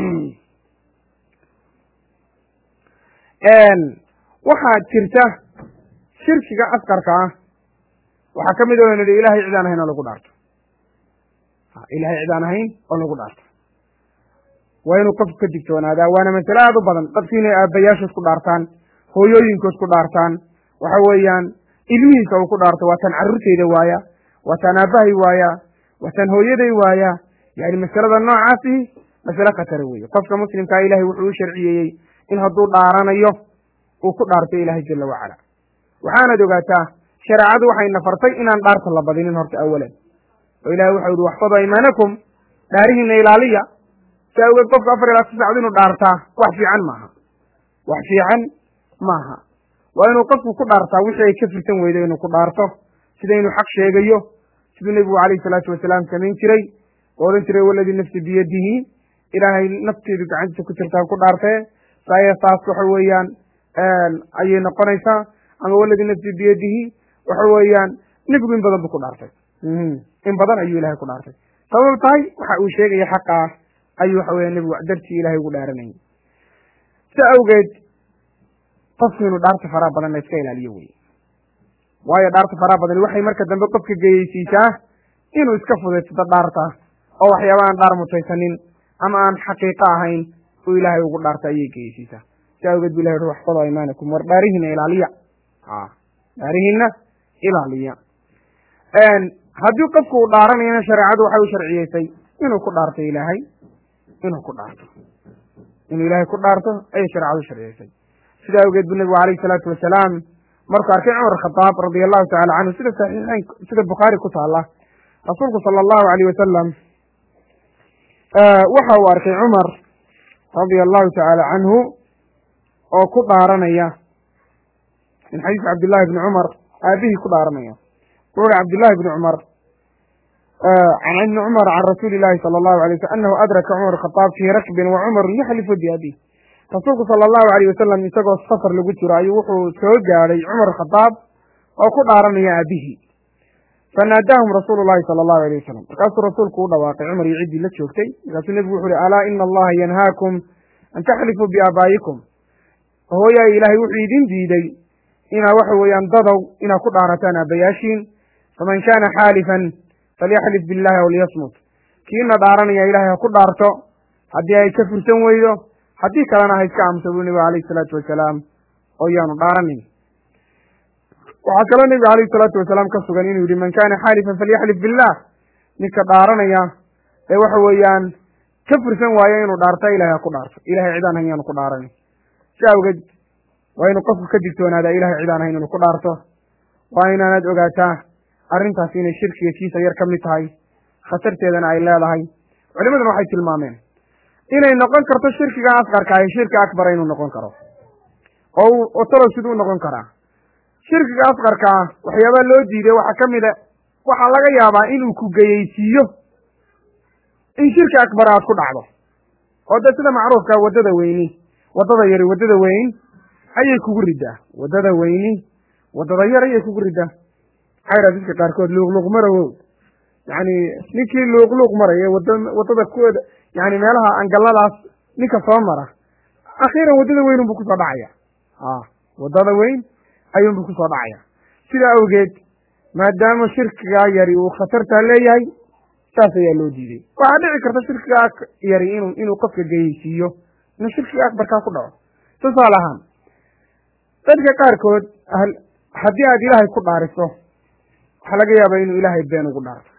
waxaa jirta shirkiga askarka ah waxaa ka mid o nidhi ilahay cid aan ahayn oo lagu dhaarto ilahay cid aan ahayn oo lagu dhaarto waa inuu qofku ka digtoonaadaa waana masale aada u badan dadku inay aabbayaashu isku dhaartaan hooyooyinku isku dhaartaan waxa weeyaan ilmihiisa uu ku dhaarto waa taan carruurteyda waaya waa taan aabbahay waaya waa taan hooyaday waaya yani masalada noocaasi masale khatara weeye qofka muslimkaa ilahay wuxuu u sharciyeeyey in hadduu dhaaranayo uu ku dhaarto ilaahay jala wacala waxaanad ogaataa shareecadu waxay nafartay inaan dhaarta la badinin horta awalan oo ilahay waxau yihi waxfadu aymaanakum dhaarihiina ilaaliya si awgeed qofka afar ilaa si sacad inuu dhaartaa wax fiican maaha wax fiican maaha waa inuu qofku ku dhaartaa wixii ay ka firsan weydo inuu ku dhaarto sida inuu xaq sheegayo siduu nebigu calayhi salaatu wasalaam samayn jiray oo odhan jiray waladii nafsi biyadihi ilaahay nafteedu gacantiisa ku jirtaan ku dhaartee saaya taas waxa weeyaan ayay noqonaysaa ama waladii nafsi biyadihi waxa weeyaan nebigu in badan buu ku dhaartay in badan ayuu ilahay ku dhaartay sabab tahay waxa uu sheegaya xaqa ah ayuu waxa weya nebigu dartii ilahay ugu dhaaranayay si awgeed qofku inuu dhaarta faraha badan la iska ilaaliyo wey waayo dhaarta faraha badani waxay marka dambe qofka geyeysiisaa inuu iska fudaysado dhaarta oo waxyaaba aan dhaar mutaysanin ama aan xaqiiqo ahayn uu ilaahay ugu dhaarta ayay geyeysiisaa si awgeed bu ilahay ui waxfado imaanakum war dhaarihiina ilaaliya dhaarihiina ilaaliya haddii qofku uu dhaaranayana shareecadu waxay u sharciyeysay inuu ku dhaarto ilaahay inuu ku dhaarto inuu ilaahay ku dhaarto ayay shareecadu sharciyeysay sida awgeed bu nebigu alayhi salaatu wasalaam markuu arkay cumar khadaab radia allahu tacala canhu sida saxiixeyn sida bukhaari ku taala rasuulku sala allahu alayh wasalam waxa uu arkay cumar radia allahu tacaala canhu oo ku dhaaranaya min xadiisi cabdillahi bni cumar aabihii ku dhaaranaya wuxu uhi cabdillahi bni cumar can ibni cumar can rasuuli illahi sala allahu alay waslm anahu adraka cumar khadaab fii rakbin wa cumaru yaxlifu biabih rasuulku sala allahu alayh wasalam isagoo safar lagu jiro ayuu wuxuu soo gaadhay cumar khadaab oo ku dhaaranaya aabihii fanaadaahum rasuulu llahi sala allahu alayh wasalam markaasuu rasuulku u dhawaaqay cumar iyo ciddii la joogtay markaasuu nebigu wuxu uhi alaa ina allaha yanhaakum an taxlifuu biaabaa'ikum hooyaay ilaahay wuxuu idin diiday inaa waxa weeyaan dadow inaad ku dhaarataan aabbayaashiin faman kaana xaalifan falyaxlif billahi aw liyasmut kiina dhaaranaya ilahay ha ku dhaarto haddii ay ka fursan weydo haddii kalena ha iska aamusa buu nebigu alayhi salaatu wasalaam oo yaanu dhaaranin waxaa kaloo nebiga alayhi salaatu wasalaam ka sugan inuu yihi man kana xaalifan falyaxlif billah ninka dhaaranaya ee waxa weeyaan ka fursan waayo inuu dhaarto ilahay ha ku dhaarto ilahay cidaan hayn yaanu ku dhaaranin si awgeed waa inuu qofku ka digtoonaadaa ilahay cidaan hayn inuu ku dhaarto waa inaanaad ogaataa arrintaas inay shirkiga kiisa yar ka mid tahay khatarteedana ay leedahay culimaduna waxay tilmaameen inay noqon karto shirkiga asqarkaayo shirki akbara inuu noqon karo oo oo talow siduu noqon karaa shirkiga asqarka ah waxyaabaa loo diiday waxaa ka mid a waxaa laga yaabaa inuu ku geyeysiiyo in shirki akbar aad ku dhacdo oo de sida macruufka waddada weyni waddada yari waddada weyn ayay kugu riddaa waddada weyni waddada yar ayay kugu riddaa maxaa yidhaha dadka qaarkood luuqluuq marawow yacni ninkii luuqluuq maraya wada waddada kuwooda yani meelaha angalladaas ninka soo mara akhiiran waddada weyn unbuu kusoo dhacaya a waddada weyn ayuunbuu kusoo dhacaya sidaa awgeed maadaama shirkigaa yari uu khatartaa leeyahay saas ayaa loo diiday waxaa dhici karta shirkigaa yari inuu inuu qofka geyeysiiyo inuu shirkiga akbarkaa ku dhaco tusaale ahaan dadka qaarkood haddii aad ilaahay ku dhaariso waxaa laga yaabaa inuu ilaahay been ugu dhaarto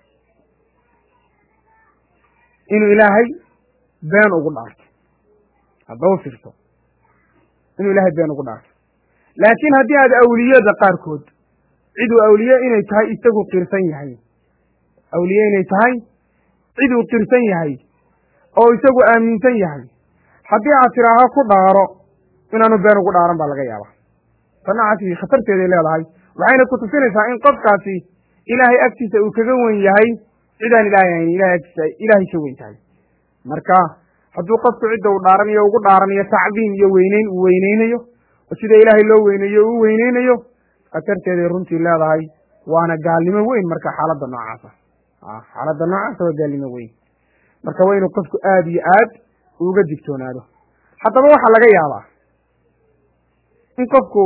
inuu ilaahay been ugu dhaarto haddaba firto inuu ilaahay been ugu dhaarto laakiin haddii aad awliyada qaarkood ciduu awliye inay tahay isagu qirsan yahay awliye inay tahay ciduu qirsan yahay oo isagu aaminsan yahay haddii aad tidhaaho ku dhaaro inaanu been ugu dhaaran baa laga yaaba tanacaasi khatarteeday leedahay waxayna ku tusinaysaa in qofkaasi ilaahay agtiisa uu kaga wen yahay cidaan ilaahay hayn ilahay agtiisa ilaahay ka weyn tahay marka hadduu qofku cidda uu dhaaranayo ugu dhaaranayo tacdiim iyo weyneyn uu weyneynayo oo sida ilaahay loo weyneeyo uu weyneynayo khatarteeday runtii leedahay waana gaalnimo weyn marka xaaladda noocaasa xaaladda noocaasa waa gaalnimo weyn marka waa inuu qofku aada iyo aad uga digtoonaado haddaba waxaa laga yaabaa in qofku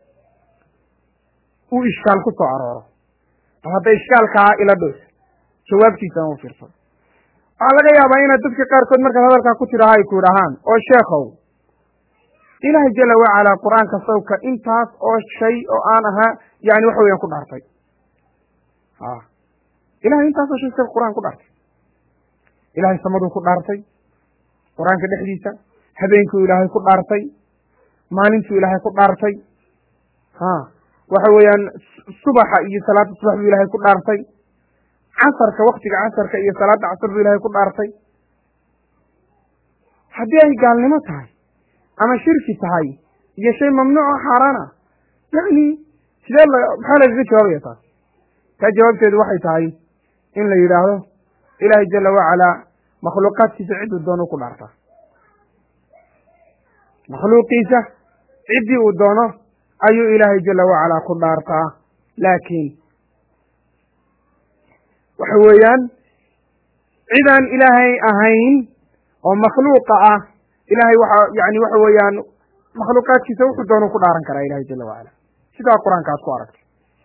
uu ishkaal ku soo arooro oo hadda ishkaalkaa ila dhos jawaabtiisana u fiirsan waxaa laga yaabaa inaad dadka qaarkood markaad hadalkaa ku tidhaaha ay ku idhahaan oo sheekhow ilaahay jala wacalaa qur-aanka sawka intaas oo shay oo aan ahaa yani waxa weeyaan ku dhaartay a ilahay intaasoo shay sa qur-aan ku dhaartay ilahay samaduu ku dhaartay qur-aanka dhexdiisa habeenkuu ilaahay ku dhaartay maalintuu ilaahay ku dhaartay ha waxa weeyaan subaxa iyo salaada subax buu ilaahay ku dhaartay casarka waktiga casarka iyo salaada casar buu ilaahay ku dhaartay haddii ay gaalnimo tahay ama shirki tahay iyo shay mamnuuc oo xaaraana yani sidee la maxaa lagaga jawaabaya taas taa jawaabteedu waxay tahay in la yidhaahdo ilaahay jala wacalaa makhluuqaadkiisa cidduu doono ku dhaartaa makhluuqiisa ciddii uu doono ayuu ilaahay jala wacalaa ku dhaartaa laakiin waxa weeyaan cidaan ilaahay ahayn oo makhluuqa ah ilahay waxa yani waxa weeyaan makhluuqaadkiisa wuxuu doono ku dhaaran karaa ilahay jala wacala sidaa qur-aanka aad ku aragtay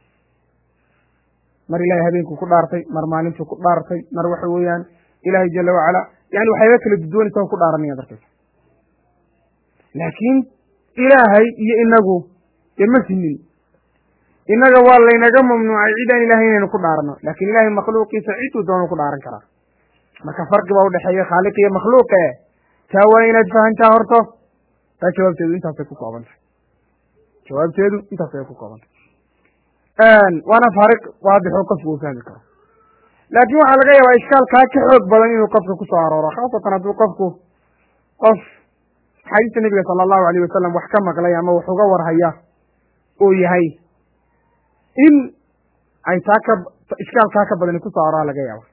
mar ilahay habeenkuu ku dhaartay mar maalintuu ku dhaartay mar waxa weeyaan ilahay jala wacala yani waxyaaba kala duduwanaysa oo ku dhaaranaya darkaysa laakiin ilaahay iyo inagu dee ma sinin innaga waa laynaga mamnuucay cid aan ilahay inaynu ku dhaarno laakin ilahay makhluuqiisa ciduu doono ku dhaaran karaa marka farqi baa udhexeeya khaaliq iyo makhluuqe taa waa inaad fahantaa horto taa jawaabteedu intaasay ku kooban tahay jawaabteedu intaas ay ku kooban tahay waana faariq waadixoo qofku uu fahmi karo laakiin waxaa laga yaabaa ishkaalkaa ka xoog badan inuu qofka ku soo arooro khaasatan hadduu qofku qof axaadiista nebiga sala allahu alayh wasalam wax ka maqlay ama wax uga warhaya uu yahay in ay taa ka ishkaalkaa ka badani kusoo aroora laga yaaba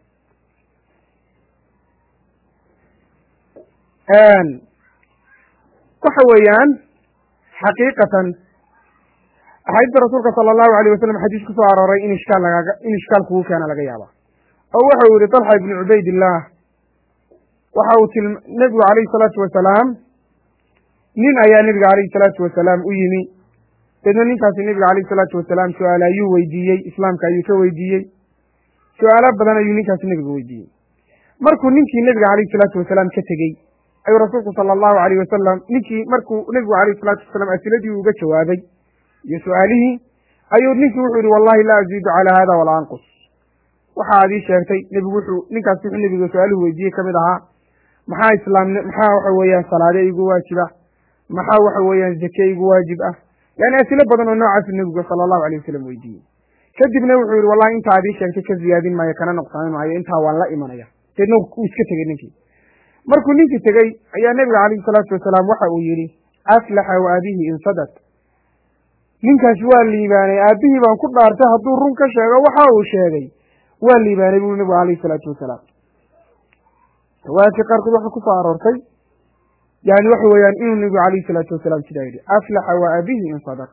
waxa weeyaan xaqiiqatan axaadiista rasuulka sala allahu alayh wasalam xadiis ku soo arooray in ishkaal lagaaga in ishkaal kugu keena laga yaaba oo waxa uu yihi talxa ibnu cubaydillah waxa uu til nebigu alayhi salaatu wasalaam nin ayaa nebiga alayhi salaatu wasalaam u yimi deedna ninkaasi nebiga alayhi salaatu wasalaam su-aal ayuu weydiiyey islaamka ayuu ka weydiiyey su-aalo badan ayuu ninkaasi nebiga weydiiyey markuu ninkii nebiga alayhi salaatu wasalaam ka tegey ayuu rasuulku sala allahu alayh wasalam ninkii markuu nebigu alayhi salaatu wasalaam asiladii uga jawaabay iyo su-aalihii ayuu ninkii wuxuu yihi wallahi laa aziidu calaa hada walaa anqus waxa aad ii sheegtay nebigu wuxuu ninkaas wuxuu nebiga su-aaluhu weydiiyey kamid ahaa maxaa islaam maxaa waxa weeyaan salaade igu waajiba maxaa waxa weeyaan zake igu waajib ah yani asilo badan oo noocaasu nebigu sala allahu alayh wasalam weydiiyey kadibna wuxuu yihi wallahi inta ad ii sheegtay ka ziyaadin maayo kana nuqsaamin maayo intaa waan la imanaya deedna uu iska tegey ninkii markuu ninkii tegey ayaa nebiga calayhi salaatu wasalaam waxa uu yihi aflaxa wa abihi in sadaq ninkaas waa liibaanay aabihii baan ku dhaartay hadduu run ka sheego waxa uu sheegay waa liibaanay buu nebigu calayhi salaatu wasalaam riwaayadka qaarkood waxaa kusoo aroortay yani waxa weeyaan inuu nebigu calayhi salaatu wasalaam sidaa yidhi aflaxa wa abihi in sadaq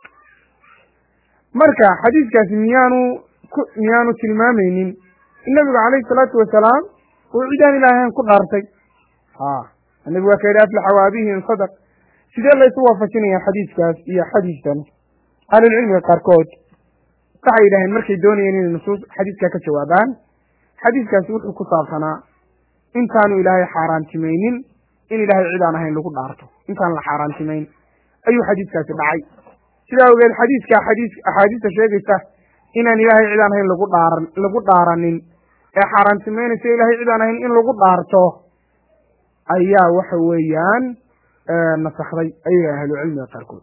marka xadiiskaasi miyaanu ku miyaanu tilmaamaynin in nebigu calayhi salaatu wasalaam uu cidaan ilaahayn ku dhaartay ha nebigu waa ka yidhi aflaxa wa abihi in sadaq sidee laysu waafajinaya xadiiskaas iyo xadiiskan ahlulcilmiga qaarkood waxay yidhaaheen markay doonayeen inay nusuus xadiiska ka jawaabaan xadiiskaasi wuxuu ku saabsanaa intaanu ilaahay xaaraantimaynin in ilaahay cid aan ahayn lagu dhaarto intaan la xaaraantimayn ayuu xadiiskaasi dhacay sidaa ogeed xadiiska xadiis axaadiista sheegaysa inaan ilaahay cid aan ahayn lagu dhaaran lagu dhaaranin ee xaaraantimaynaysa ilaahay cid aan ahayn in lagu dhaarto ayaa waxa weeyaan nasakday ayaga ahlucilmiga qaarkood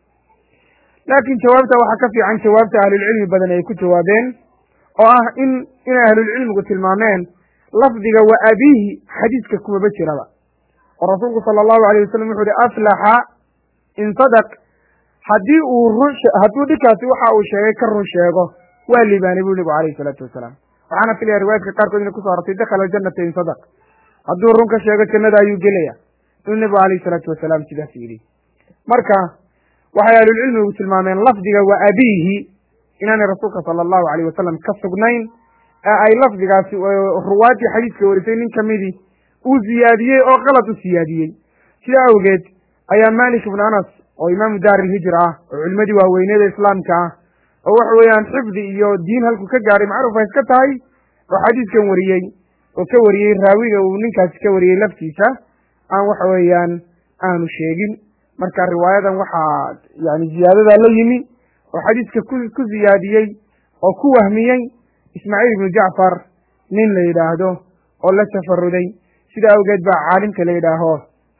laakiin jawaabta waxaa ka fiican jawaabta ahlulcilmi badan ay ku jawaabeen oo ah in inay ahlulcilmigu tilmaameen lafdiga wa abiihi xadiiska kumaba jiraba oo rasuulku sala allahu alayh wasalam wuxu uhi aflaxa in sadaq haddii uu run hadduu dhinkaasi waxa uu sheegay ka run sheego waa liibaanay buu nebigu alayhi salaatu wasalaam waxaana filaya riwaayadka qaarkood inay kuso arortay dakhala aljanata in sadaq hadduu run ka sheego jannada ayuu gelaya inuu nebigu alayhi salaatu wasalaam sidaas yidhi marka waxay ahlulcilmigu tilmaameen lafdiga wa abiihi inaanay rasuulka sala allahu alayh wasalam ka sugnayn ee ay lafdigaasi ruwaaddii xadiiska warisay nin kamidii uu ziyaadiyey oo qalad u siyaadiyey sidaa awgeed ayaa malik ibnu anas oo imaamu daar ilhijra ah oo culimadii waaweyneeda islaamka ah oo waxa weeyaan xifdi iyo diin halku ka gaaray macruuf ay iska tahay oo xadiiskan wariyey oo ka wariyey raawiga uu ninkaasi ka wariyey laftiisa aan waxa weeyaan aanu sheegin marka riwaayadan waxaa yani ziyaadadaa la yimi oo xadiiska ku ku ziyaadiyey oo ku wahmiyey ismaaciil ibnu jacfar nin la yidhaahdo oo la tafaruday sida awgeed baa caalimka la yidhaaho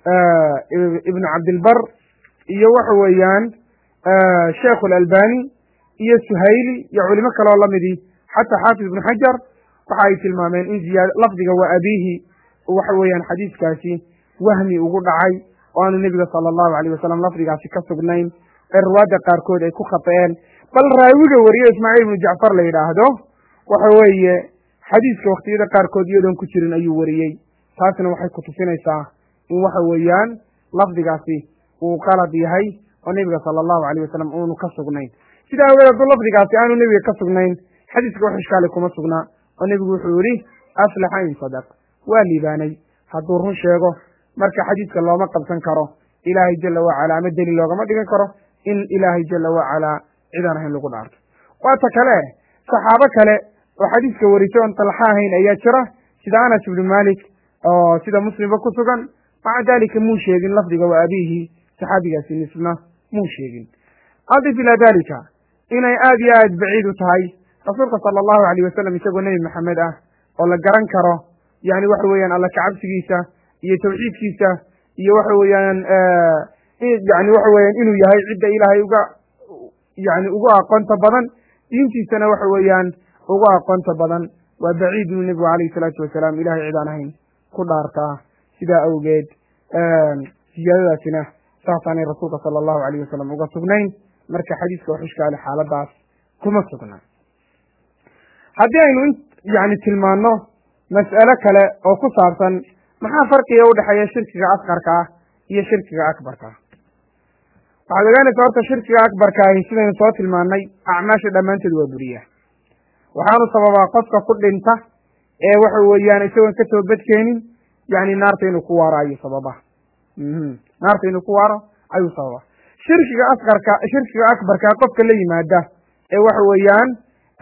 ibnu cabdilbar iyo waxa weeyaan sheikhu alalbani iyo suhayli iyo culimo kale oo lamidii xataa xaafid ibnu xajar waxa ay tilmaameen in ziyaad lafdiga wa abiihi waxa weeyaan xadiiskaasi wahmi ugu dhacay oo aanu nebiga sala allahu alayh wasalam lafdigaasi ka sugnayn ee ruwaadda qaarkood ay ku khaطa'een bal raawiga wariye ismaaciil ibnu jacfar la yidhaahdo waxa weeye xadiiska waktiyada qaarkood iyadoon ku jirin ayuu wariyey taasna waxay kutusinaysaa in waxa weeyaan lafdigaasi uu qalad yahay oo nebiga sala allahu alayh wasalam uunu ka sugnayn sidaa awgeed hadduu lafdigaasi aanu nebiga ka sugnayn xadiiska wax ishkaali kuma sugnaa oo nebigu wuxuu yihi aflaxa in sadaq waa liibaanay hadduu run sheego marka xadiiska looma qabsan karo ilaahay jala wacala ama deliil loogama dhigan karo in ilaahay jala wacalaa cidaan ahayn lagu dhaarto waata kale saxaabo kale oo xadiiska warisay oon talxa ahayn ayaa jira sida anas ibnu malik oo sida muslimba ku sugan maca dalika muu sheegin lafdiga wa abiihi saxaabigaasi nisna muu sheegin adif ilaa dalika inay aad iyo aad baciid u tahay rasuulka sala allahu alayh wasalam isagoo nebi maxamed ah oo la garan karo yani waxa weeyaan alla kacabsigiisa iyo tawxiidkiisa iyo waxa weeyaan yani waxa weeyaan inuu yahay cidda ilaahay uga yani ugu aqoonta badan diintiisana waxa weeyaan ugu aqoonta badan waa baciid inuu nebigu alayhi salaatu wasalaam ilahay cid aan ahayn ku dhaartaa sidaa awgeed siyaadadaasina saasaanay rasuulka sala allahu alayh wasalam uga sugnayn marka xadiiska wax ishkaale xaaladaas kuma sugna haddii aynu yani tilmaano mas'alo kale oo ku saabsan maxaa farqiga udhexeeya shirkiga asqarka ah iyo shirkiga akbarka waxaad ogaanaysaa horta shirkiga akbarka ahi sidaynu soo tilmaanay acmaasha dhammaanteed waa buriya waxaanu sababaa qofka ku dhinta ee waxa weeyaan isagoon ka toobadkeenin yani naarta inuu ku waaro ayuu sababa naarta inuu ku waaro ayuu sababa shirkiga asqarka shirkiga akbarka qofka la yimaada ee waxa weeyaan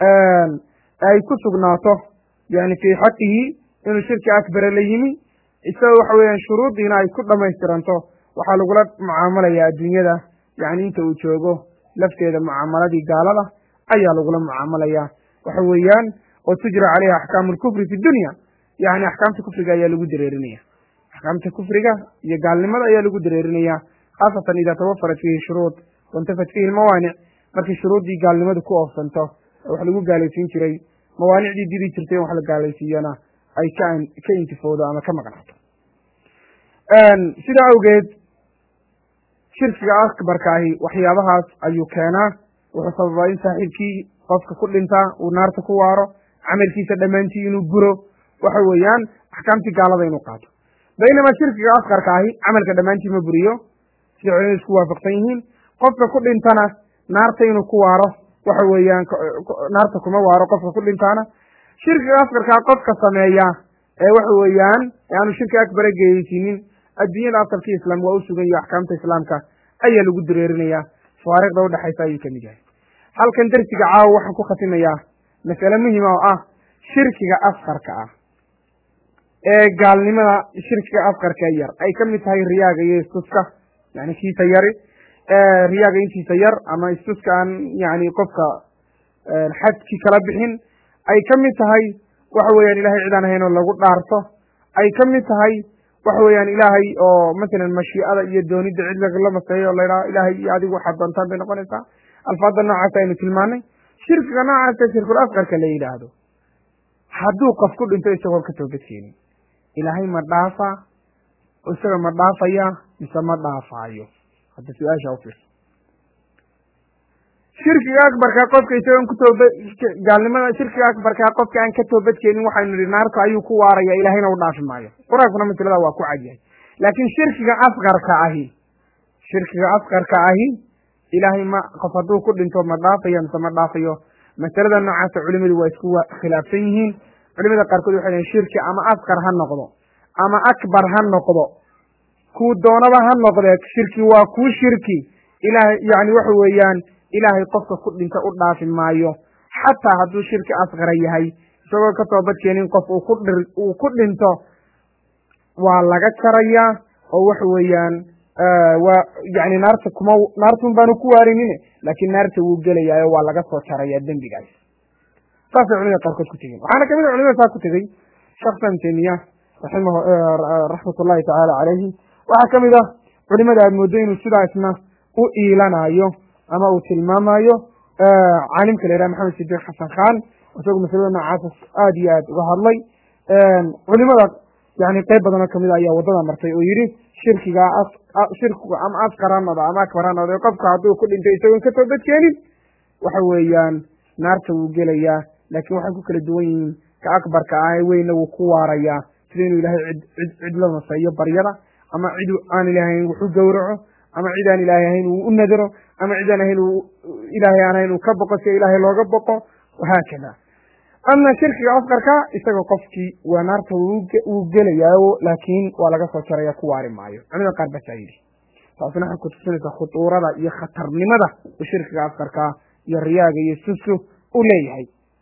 ay ku sugnaato yani fii xaqihi inuu shirki akbara la yimi isagoo waxa weeyaan shuruudiina ay ku dhamaystiranto waxaa lagula mucaamalaya adduunyada yani inta uu joogo lafteeda mucaamaladii gaalada ayaa lagula mucaamalaya waxa weeyaan oo tujra caleyha axkaamu lkufri fi dunya yani axkaamta kufriga ayaa lagu dareerinaya axkaamta kufriga iyo gaalnimada ayaa lagu dareerinaya khaasatan ida tawafarat fiihi shuruud waintafat fiihi lmawaanic markii shuruuddii gaalnimadu ku oofsanto wax lagu gaalaysiin jiray mawaanicdii diri jirtay in wax la gaalaysiiyana ay ka ka intifoodo ama ka maqnaato sidaa awgeed shirkiga akbarka ahi waxyaabahaas ayuu keenaa wuxuu sababaa in saaxiibkii qofka ku dhintaa uu naarta ku waaro camalkiisa dhammaantii inuu guro waxa weeyaan axkaamtii gaalada inuu qaato baynamaa shirkiga askarka ahi camalka dhammaantii ma buriyo sida culimadu isku waafaqsan yihiin qofka ku dhintana naarta inuu ku waaro waxa weeyaan naarta kuma waaro qofka ku dhintaana shirkiga askarkaa qofka sameeya ee waxa weeyaan aanu shirki akbara geyeysiinin adduunyada asalkii islaam waa u sugan iyo axkaamta islaamka ayaa lagu dareerinaya fawaariqda udhexaysa ayuu kamid yahay halkan dersiga caawa waxaan ku khatimayaa masale muhima oo ah shirkiga askarka ah ee gaalnimada shirkiga askarka yar ay ka mid tahay riyaaga iyo istuska yani kiisa yari riyaaga intiisa yar ama istuska aan yani qofka xadkii kala bixin ay ka mid tahay waxa weeyaan ilahay cidaan ahayn oo lagu dhaarto ay ka mid tahay waxa weeyaan ilaahay oo masalan mashiicada iyo doonidda cid lagala maseeyo oo la yidhaha ilaahay iyo adigu waxaad doontaan bay noqonaysaa alfaadda noocaas aynu tilmaanay shirkiga noocaasa shirkul askarka la yidhaahdo hadduu qof ku dhinto isagoon ka toobadkeenin ilaahay ma dhaafa isaga ma dhaafaya mise ma dhaafaayo hadda su-aasha ufiirso shirkiga akbarka qofka isagoon ku tooba gaalnimada shirkiga akbarka qofka aan ka toobadkeenin waxaynu nihi naarta ayuu ku waaraya ilaahayna u dhaafi maayo qur-aankuna masalada waa ku cadyahay laakiin shirkiga askarka ahi shirkiga askarka ahi ilaahay ma qof hadduu ku dhinto ma dhaafayo mise ma dhaafayo masalada noocaasa culimadu waa isku khilaafsan yihiin culimada qaarkood waxay lehin shirki ama askar ha noqdo ama akbar ha noqdo kuu doonaba ha noqdee shirki waa kuu shirki ilahay yani waxa weeyaan ilaahay qofka ku dhinta u dhaafi maayo xataa hadduu shirki asqara yahay isagoo ka toobadkeenin qof uu ku dhi uu ku dhinto waa laga jarayaa oo waxa weeyaan waa yani naarta kuma naartun baanu ku waarinin laakiin naarta wuu gelayaayo waa laga soo jarayaa dembigaas saasay culimada qaarkood ku tegeen waxaana kamid a culimada saa ku tegey sheekh sam temiya raximah raxmat ullahi tacaala calayhi waxaa kamid ah culimada aad mooddo inuu sidaa isna u iilanayo ama uu tilmaamayo caalimka la yidhaha maxamed sidiiq xasan khan isagu masalada noocaasa aada iyo aad uga hadlay culimada yani qeyb badan oo kamid a ayaa waddada martay oo yidhi shirkiga shirkigu ama askar ha noqdo ama akbar ha noqdo qofka hadduu ku dhintay isagoon ka toobadkeenin waxa weeyaan naarta wuu gelayaa laakiin waxay ku kala duwan yihiin ka akbarka ah ee weyna wuu ku waarayaa sida inuu ilaahay cid cid cid la naseeyo baryada ama cid aan ilahay ahayn wuxu gowraco ama cid aan ilaahay ahayn uu u nadaro ama cid aan ahayn ilaahay aan ahayn uu ka boqo si ilaahay looga boqo wahaakada ama shirkiga askarka isaga qofkii waa naarta wuu gelayaayo laakiin waa laga soo jaraya ku waari maayo culimada qaar basaa yidhi taasina waxay kutusinaysaa khutuurada iyo khatarnimada u shirkiga askarka iyo riyaaga iyo susku u leeyahay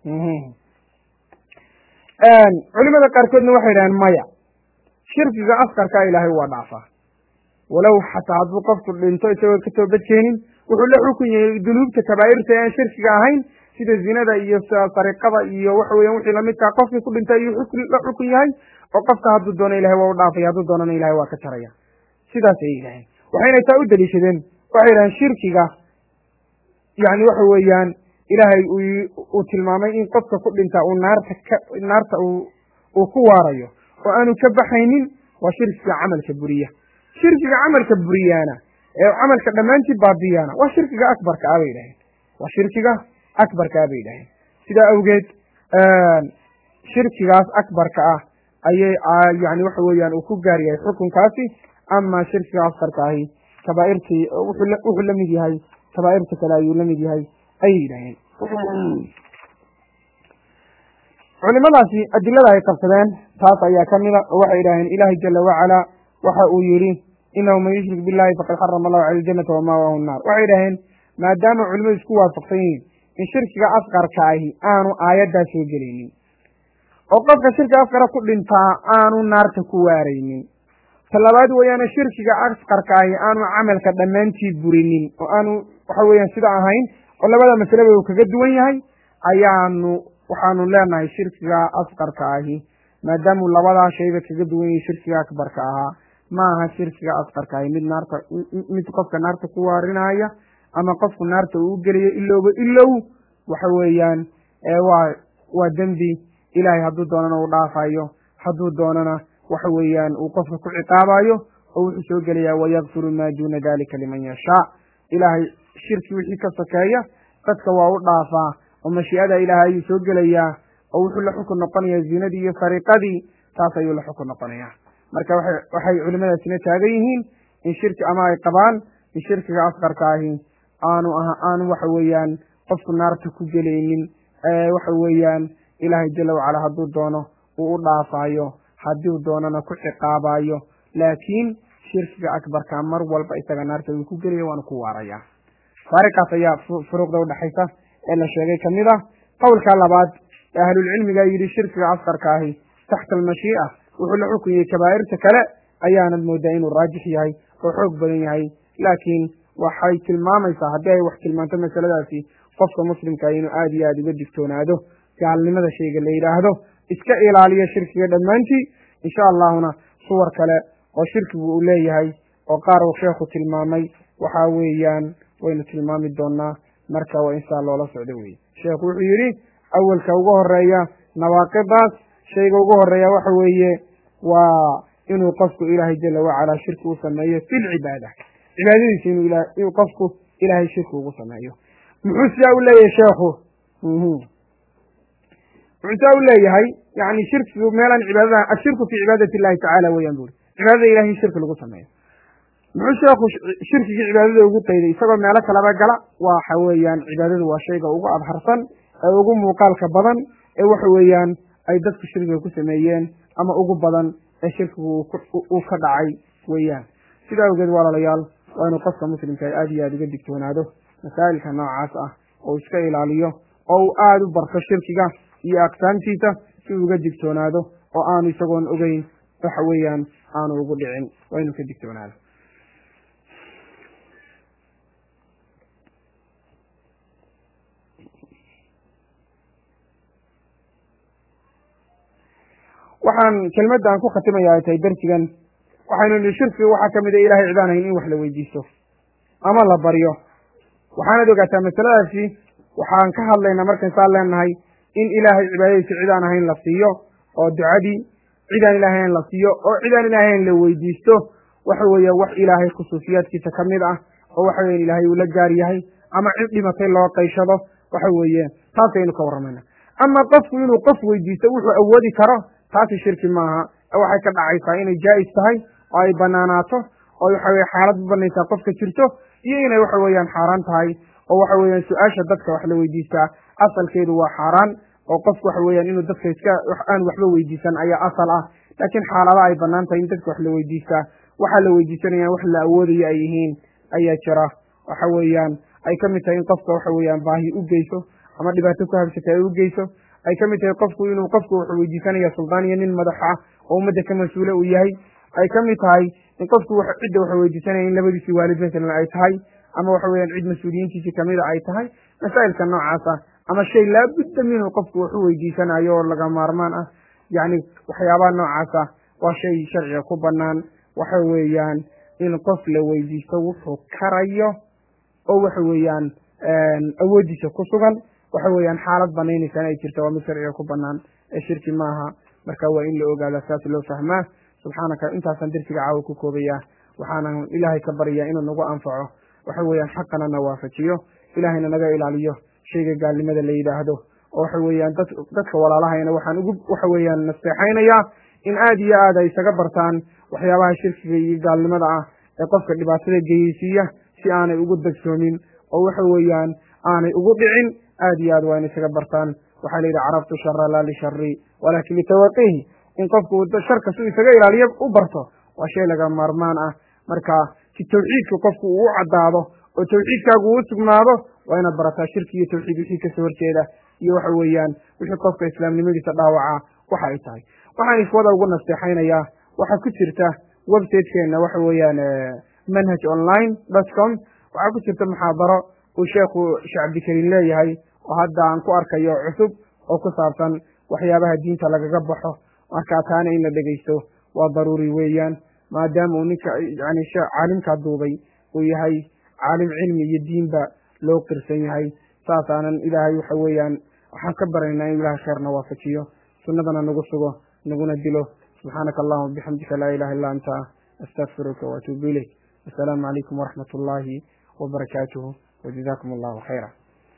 culimada qaarkoodna waxay yidhahdeen maya shirkiga askarka ilaahay waa dhaafaa walow xataa hadduu qofku dhinto isagoo ka toobadkeenin wuxuu la xukun yahay dunuubta kabaa'irta ee aan shirkiga ahayn sida zinada iyo sariqada iyo waxa weyan wixii lamidkaa qofkii ku dhintay ayuu la xukun yahay oo qofka hadduu doono ilahay waa u dhaafaya hadduu doonana ilahay waa ka jaraya sidaas ayay yidhaheen waxayna taa u daliishadeen waxay yidhaheen shirkiga yani waxa weeyaan ilaahay uu tilmaamay in qofka ku dhintaa uu naarta ka naarta uu ku waarayo oo aanu ka baxaynin waa shirkiga camalka buriya shirkiga camalka buriyaana ee camalka dhammaantii baabiyaana waa shirkiga akbarka ah bay yidhaheen waa shirkiga akbarka ah bay yidhaheen sidaa awgeed shirkigaas akbarka ah ayay yani waxa weeyaan uu ku gaar yahay xukunkaasi ama shirkiga askarka ahi kabaairtii wuxuu lamid yahay kabaairta kale ayuu lamid yahay ayay yidhaheen culimadaasi adilada ay qabsadeen taas ayaa kamida oo waxay yidhaheen ilahi jala wacala waxa uu yihi inahu man yushrik billahi faqad xarama allahu cala aljanata wamaawahu nnaar waxay yidhaheen maadaama culimadu isku waafaqsan yihiin in shirkiga asqarka ahi aanu aayaddaa soo gelaynin oo qofka shirkiga asqara ku dhintaa aanu naarta ku waaraynin talabaad weeyaane shirkiga asqarka ahi aanu camalka dhammaantii burinin oo aanu waxa weeyaan sida ahayn oo labada masaleba uu kaga duwan yahay ayaanu waxaanu leenahay shirkiga asqarka ahi maadaamuu labadaa shayba kaga duwan yahay shirkiga akbarka ahaa ma aha shirkiga asqarka ahi mid naarta mid qofka naarta ku waarinaya ama qofku naarta uu gelayo ilowba ilow waxa weeyaan waa waa dembi ilaahay hadduu doonana uu dhaafayo hadduu doonana waxa weeyaan uu qofka ku ciqaabayo oo wuxuu soo gelayaa wayakfiru maa duuna dalika liman yashaa ilaahay shirki wixii ka sokeeya dadka waa u dhaafaa oo mashii'ada ilaahay ayuu soo gelayaa oo wuxuu la xukun noqonayaa zinadii iyo fariiqadii taas ayuu la xukun noqonayaa marka waxay waxay culimadaasina taagan yihiin in shirki ama ay qabaan in shirkiga asqarka ahi aanu aha aanu waxa weeyaan qofku naarta ku gelaynin waxa weeyaan ilaahay jala wacala hadduu doono uu u dhaafaayo hadduu doonana ku ciqaabayo laakiin shirkiga akbarka mar walba isaga naarta uu ku gelaya waanu ku waaraya faariqaas ayaa furuuqda udhexaysa ee la sheegay kamid ah qowlka labaad ee ahlulcilmiga yidhi shirkiga asqarka ahi taxta almashii'a wuxuu la xukunyay kabaa'irta kale ayaanad moodaa inuu raajix yahay oo xoog badan yahay laakiin waxay tilmaamaysaa haddii ay wax tilmaanto masaladaasi qofka muslimka inuu aada iyo aada uga digtoonaado gaalnimada shayga la yidhaahdo iska ilaaliyo shirkiga dhammaantii insha allahuna suwar kale oo shirkigu uu leeyahay oo qaar uu sheekhu tilmaamay waxa weeyaan waynu tilmaami doonaa marka waa insaa loola socdo weye sheekhu wuxuu yidhi awelka ugu horeeya nawaaqidaas shayga ugu horeeya waxa weeye waa inuu qofku ilaahay jala wacalaa shirki u sameeyo fi lcibaada cibaadadiisa inuu inuu qofku ilaahay shirki ugu sameeyo muxuu sidaa u leeyahay sheekhu muxuu sidaa u leeyahay yani shirkigu meelaan cibaadada ashirku fi cibaadati illahi tacala weeyaan buri cibaadada ilahay in shirki lagu sameeyo muxuu sheekhu shirkigii cibaadada ugu qayday isagoo meelo kalaba gala waxa weeyaan cibaadadu waa shayga ugu abharsan ee ugu muuqaalka badan ee waxa weeyaan ay dadku shirkiga ku sameeyeen ama ugu badan ee shirkigu uu ka dhacay weeyaan sidaa awgeed walaalayaal waa inuu qofka muslimka aada iyo aada uga digtoonaado masaa'ilka noocaas ah oo iska ilaaliyo oo uu aada u barto shirkiga iyo aqsaamtiisa si uu uga digtoonaado oo aanu isagoon ogeyn waxa weeyaan aanu ugu dhicin waa inuu ka digtoonaado waxaan kelmadda aan ku khatimaya ay tahay darsigan waxaynu nihi shirkiga waxaa kamid a ilahay cid aan hayn in wax la weydiisto ama la baryo waxaanad ogaataa masaladaasi waxaan ka hadlaynaa markaan saa leenahay in ilaahay cibaadadiisa cid aan ahayn la siiyo oo ducadii cid aan ilahay hayn la siiyo oo cid aan ilahay hayn la weydiisto waxa weeye wax ilaahay khusuusiyaadkiisa ka mid ah oo waxa weyan ilaahay uu la gaar yahay ama cid dhimatay loo qayshado waxa weeye taasaynu ka warramayna ama qofku inuu qof weydiisto wuxuu awoodi karo taasi shirki maaha waxay ka dhacaysaa inay jaa'is tahay oo ay banaanaato oo waxa weye xaalad u banaysaa qofka jirto iyo inay waxa weeyaan xaaraan tahay oo waxa weeyaan su-aasha dadka wax la weydiistaa asalkeedu waa xaaraan oo qofku waxa weeyaan inuu dadka iska aan waxba weydiisan ayaa asal ah laakiin xaalada ay banaan tahay in dadka wax la weydiistaa waxaa la weydiisanayaan wax la awoodayo ay yihiin ayaa jira waxa weeyaan ay ka mid tahay in qofka waxa weeyaan baahi u geyso ama dhibaato ku habsata ay u geyso ay ka mid tahay qofku inuu qofku wuxuu weydiisanaya suldaan iyo nin madax ah oo ummadda ka mas-uule uu yahay ay ka mid tahay in qofku cidda waxa weydiisanaya in labadiisii waalid masalan ay tahay ama waxa weeyaan cid mas-uuliyiintiisii kamida ay tahay masaa'ilka noocaas ah ama shay laabudda minhu qofku wax u weydiisanayo oo laga maarmaan ah yacni waxyaabaha noocaas ah waa shay sharciga ku banaan waxa weeyaan in qof la weydiisto wuxuu karayo oo waxa weeyaan awoodiisa ku sugan waxa weeyaan xaalad banaynaysa in ay jirta waa mid sharciga ku banaan ee shirki maaha marka waa in la ogaada saas loo fahmaa subxaanaka intaasaan dersiga caawa ku koobaya waxaanan ilaahay ka baryaa inuu nagu anfaco waxa weeyaan xaqana na waafajiyo ilaahayna naga ilaaliyo shayga gaalnimada la yidhaahdo oo waxa weeyaan dad dadka walaalahayna waxaan ugu waxa weeyaan nasteexaynayaa in aada iyo aad ay isaga bartaan waxyaabaha shirkiga iyo gaalnimada ah ee qofka dhibaatada geyeysiiya si aanay ugu dagsoomin oo waxa weeyaan aanay ugu dhicin aada iyo aad waa in isaga bartaan waxaa la yidhi carabtu shara laa lishari walaakin litawaqihi in qofku sharka si isaga ilaaliyo u barto waa shay laga maarmaan ah marka si tawxiidka qofku uu u caddaado oo tawxiidkaagu uu sugnaado waa inaad barataa shirki iyo tawxiid wixii kasoo horjeeda iyo waxa weeyaan wixii qofka islaamnimadiisa dhaawaca waxa ay tahay waxaan iswada ugu nasteexaynayaa waxaa ku jirta websitekeena waxa weeyaan manhaj online dot com waxaa ku jirta muxaadaro uu sheekhu sheekh cabdikariim leeyahay oo hadda aan ku arkayo cusub oo ku saabsan waxyaabaha diinta lagaga baxo markaa taana in la dhegaysto waa daruuri weeyaan maadaama uu ninka yani caalimkaa duubay uu yahay caalim cilmi iyo diinba loo qirsan yahay saasaanan ilaahay waxa weeyaan waxaan ka baraynaa in ilahay kheerna waafajiyo sunnadana nagu sugo naguna dilo subxaanaka allahuma bixamdika laa ilaha illa anta astaqfiruka waatuubu ilayk assalaamu calaykum waraxmat ullaahi wabarakaatuhu wajazakum allahu khayra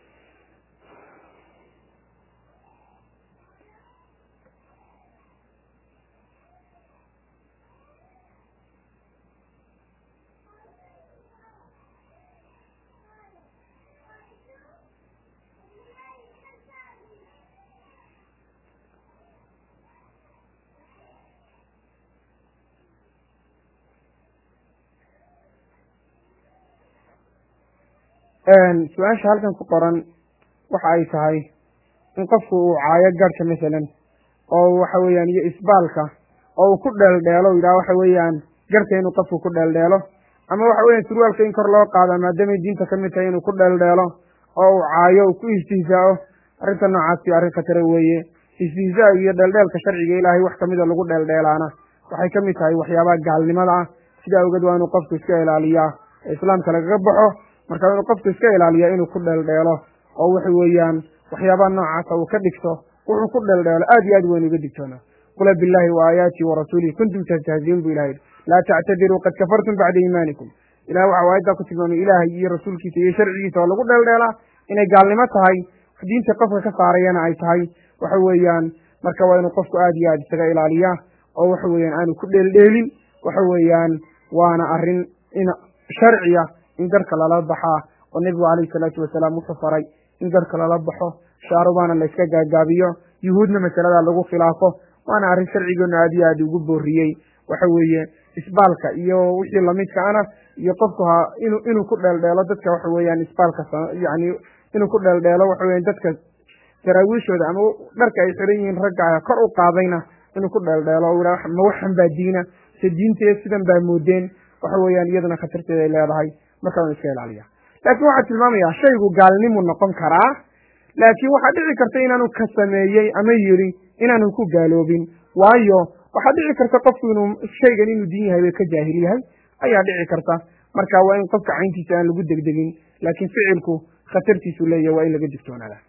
su-aasha halkan ku qoran waxa ay tahay in qofku uu caayo garhka masalan oo waxa weeyaan iyo isbaalka oo uu ku dheeldheelo yidhaha waxa weeyaan garhka inuu qofku ku dheeldheelo ama waxa weyan surwaalka in kor loo qaada maadaamay diinta ka mid tahay inuu ku dheeldheelo oo uu caayo uu ku istihzaao arrinta noocaasi arrin khatare weeye istihzaa iyo dheeldheelka sharciga ilaahay wax kamida lagu dheeldheelaana waxay ka mid tahay waxyaabaha gaalnimada ah sidaa awgeed waa inuu qofku iska ilaaliyaa ee islaamka lagaga baxo marka inuu qofku iska ilaaliya inuu ku dheeldheelo oo waxa weeyaan waxyaabaha noocaasa uu ka dhigto wuxuu ku dheeldheelo aad iyo aad weyn uga digtoona qula billahi wa aayaatihi warasuulihi kuntum tastahziin bu ilahay laa tactadiruu qad kafartum bacda iimaanikum ilahay waxa aayaddaa ku tilmaamay ilaahay iyo rasuulkiisa iyo sharcigiisa oo lagu dheeldheelaa inay gaalnimo tahay diinta qofka ka saarayana ay tahay waxa weeyaan marka waa inuu qofku aad iyo aad isaga ilaaliyaa oo waxa weeyaan aanu ku dheeldheelin waxa weeyaan waana arrin in sharciya in garhka lala baxaa oo nebigu calayhi salaatu wasalaam wuxuu faray in garhka lala baxo shaarubaana la iska gaagaabiyo yuhuudna masaladaa lagu khilaafo waana arrin sharcigeenu aad iyo aad ugu booriyey waxa weeye isbaalka iyo wixii lamidka ana iyo qofku ha inu inuu ku dheeldheelo dadka waxa weeyaan isbaalka yani inuu ku dheeldheelo waxa weyan dadka saraawiishooda ama dharka ay xiran yihiin ragga kor u qaadayna inuu ku dheeldheelo o ma waxan baa diina se diintee sidan baa moodeen waxa weeyaan iyaduna khatarteeda ay leedahay marka waan iska ilaaliya laakiin waxaa tilmaamayaa shaygu gaalnimu noqon karaa laakiin waxaa dhici karta inaanu ka sameeyey ama yiri inaanu ku gaaloobin waayo waxaa dhici karta qofku inuu shaygan inuu diin yahay bay ka jaahil yahay ayaa dhici karta marka waa in qofka cayntiisa aan lagu degdegin laakiin ficilku khatartiisu leeyahay waa in laga digtoonaada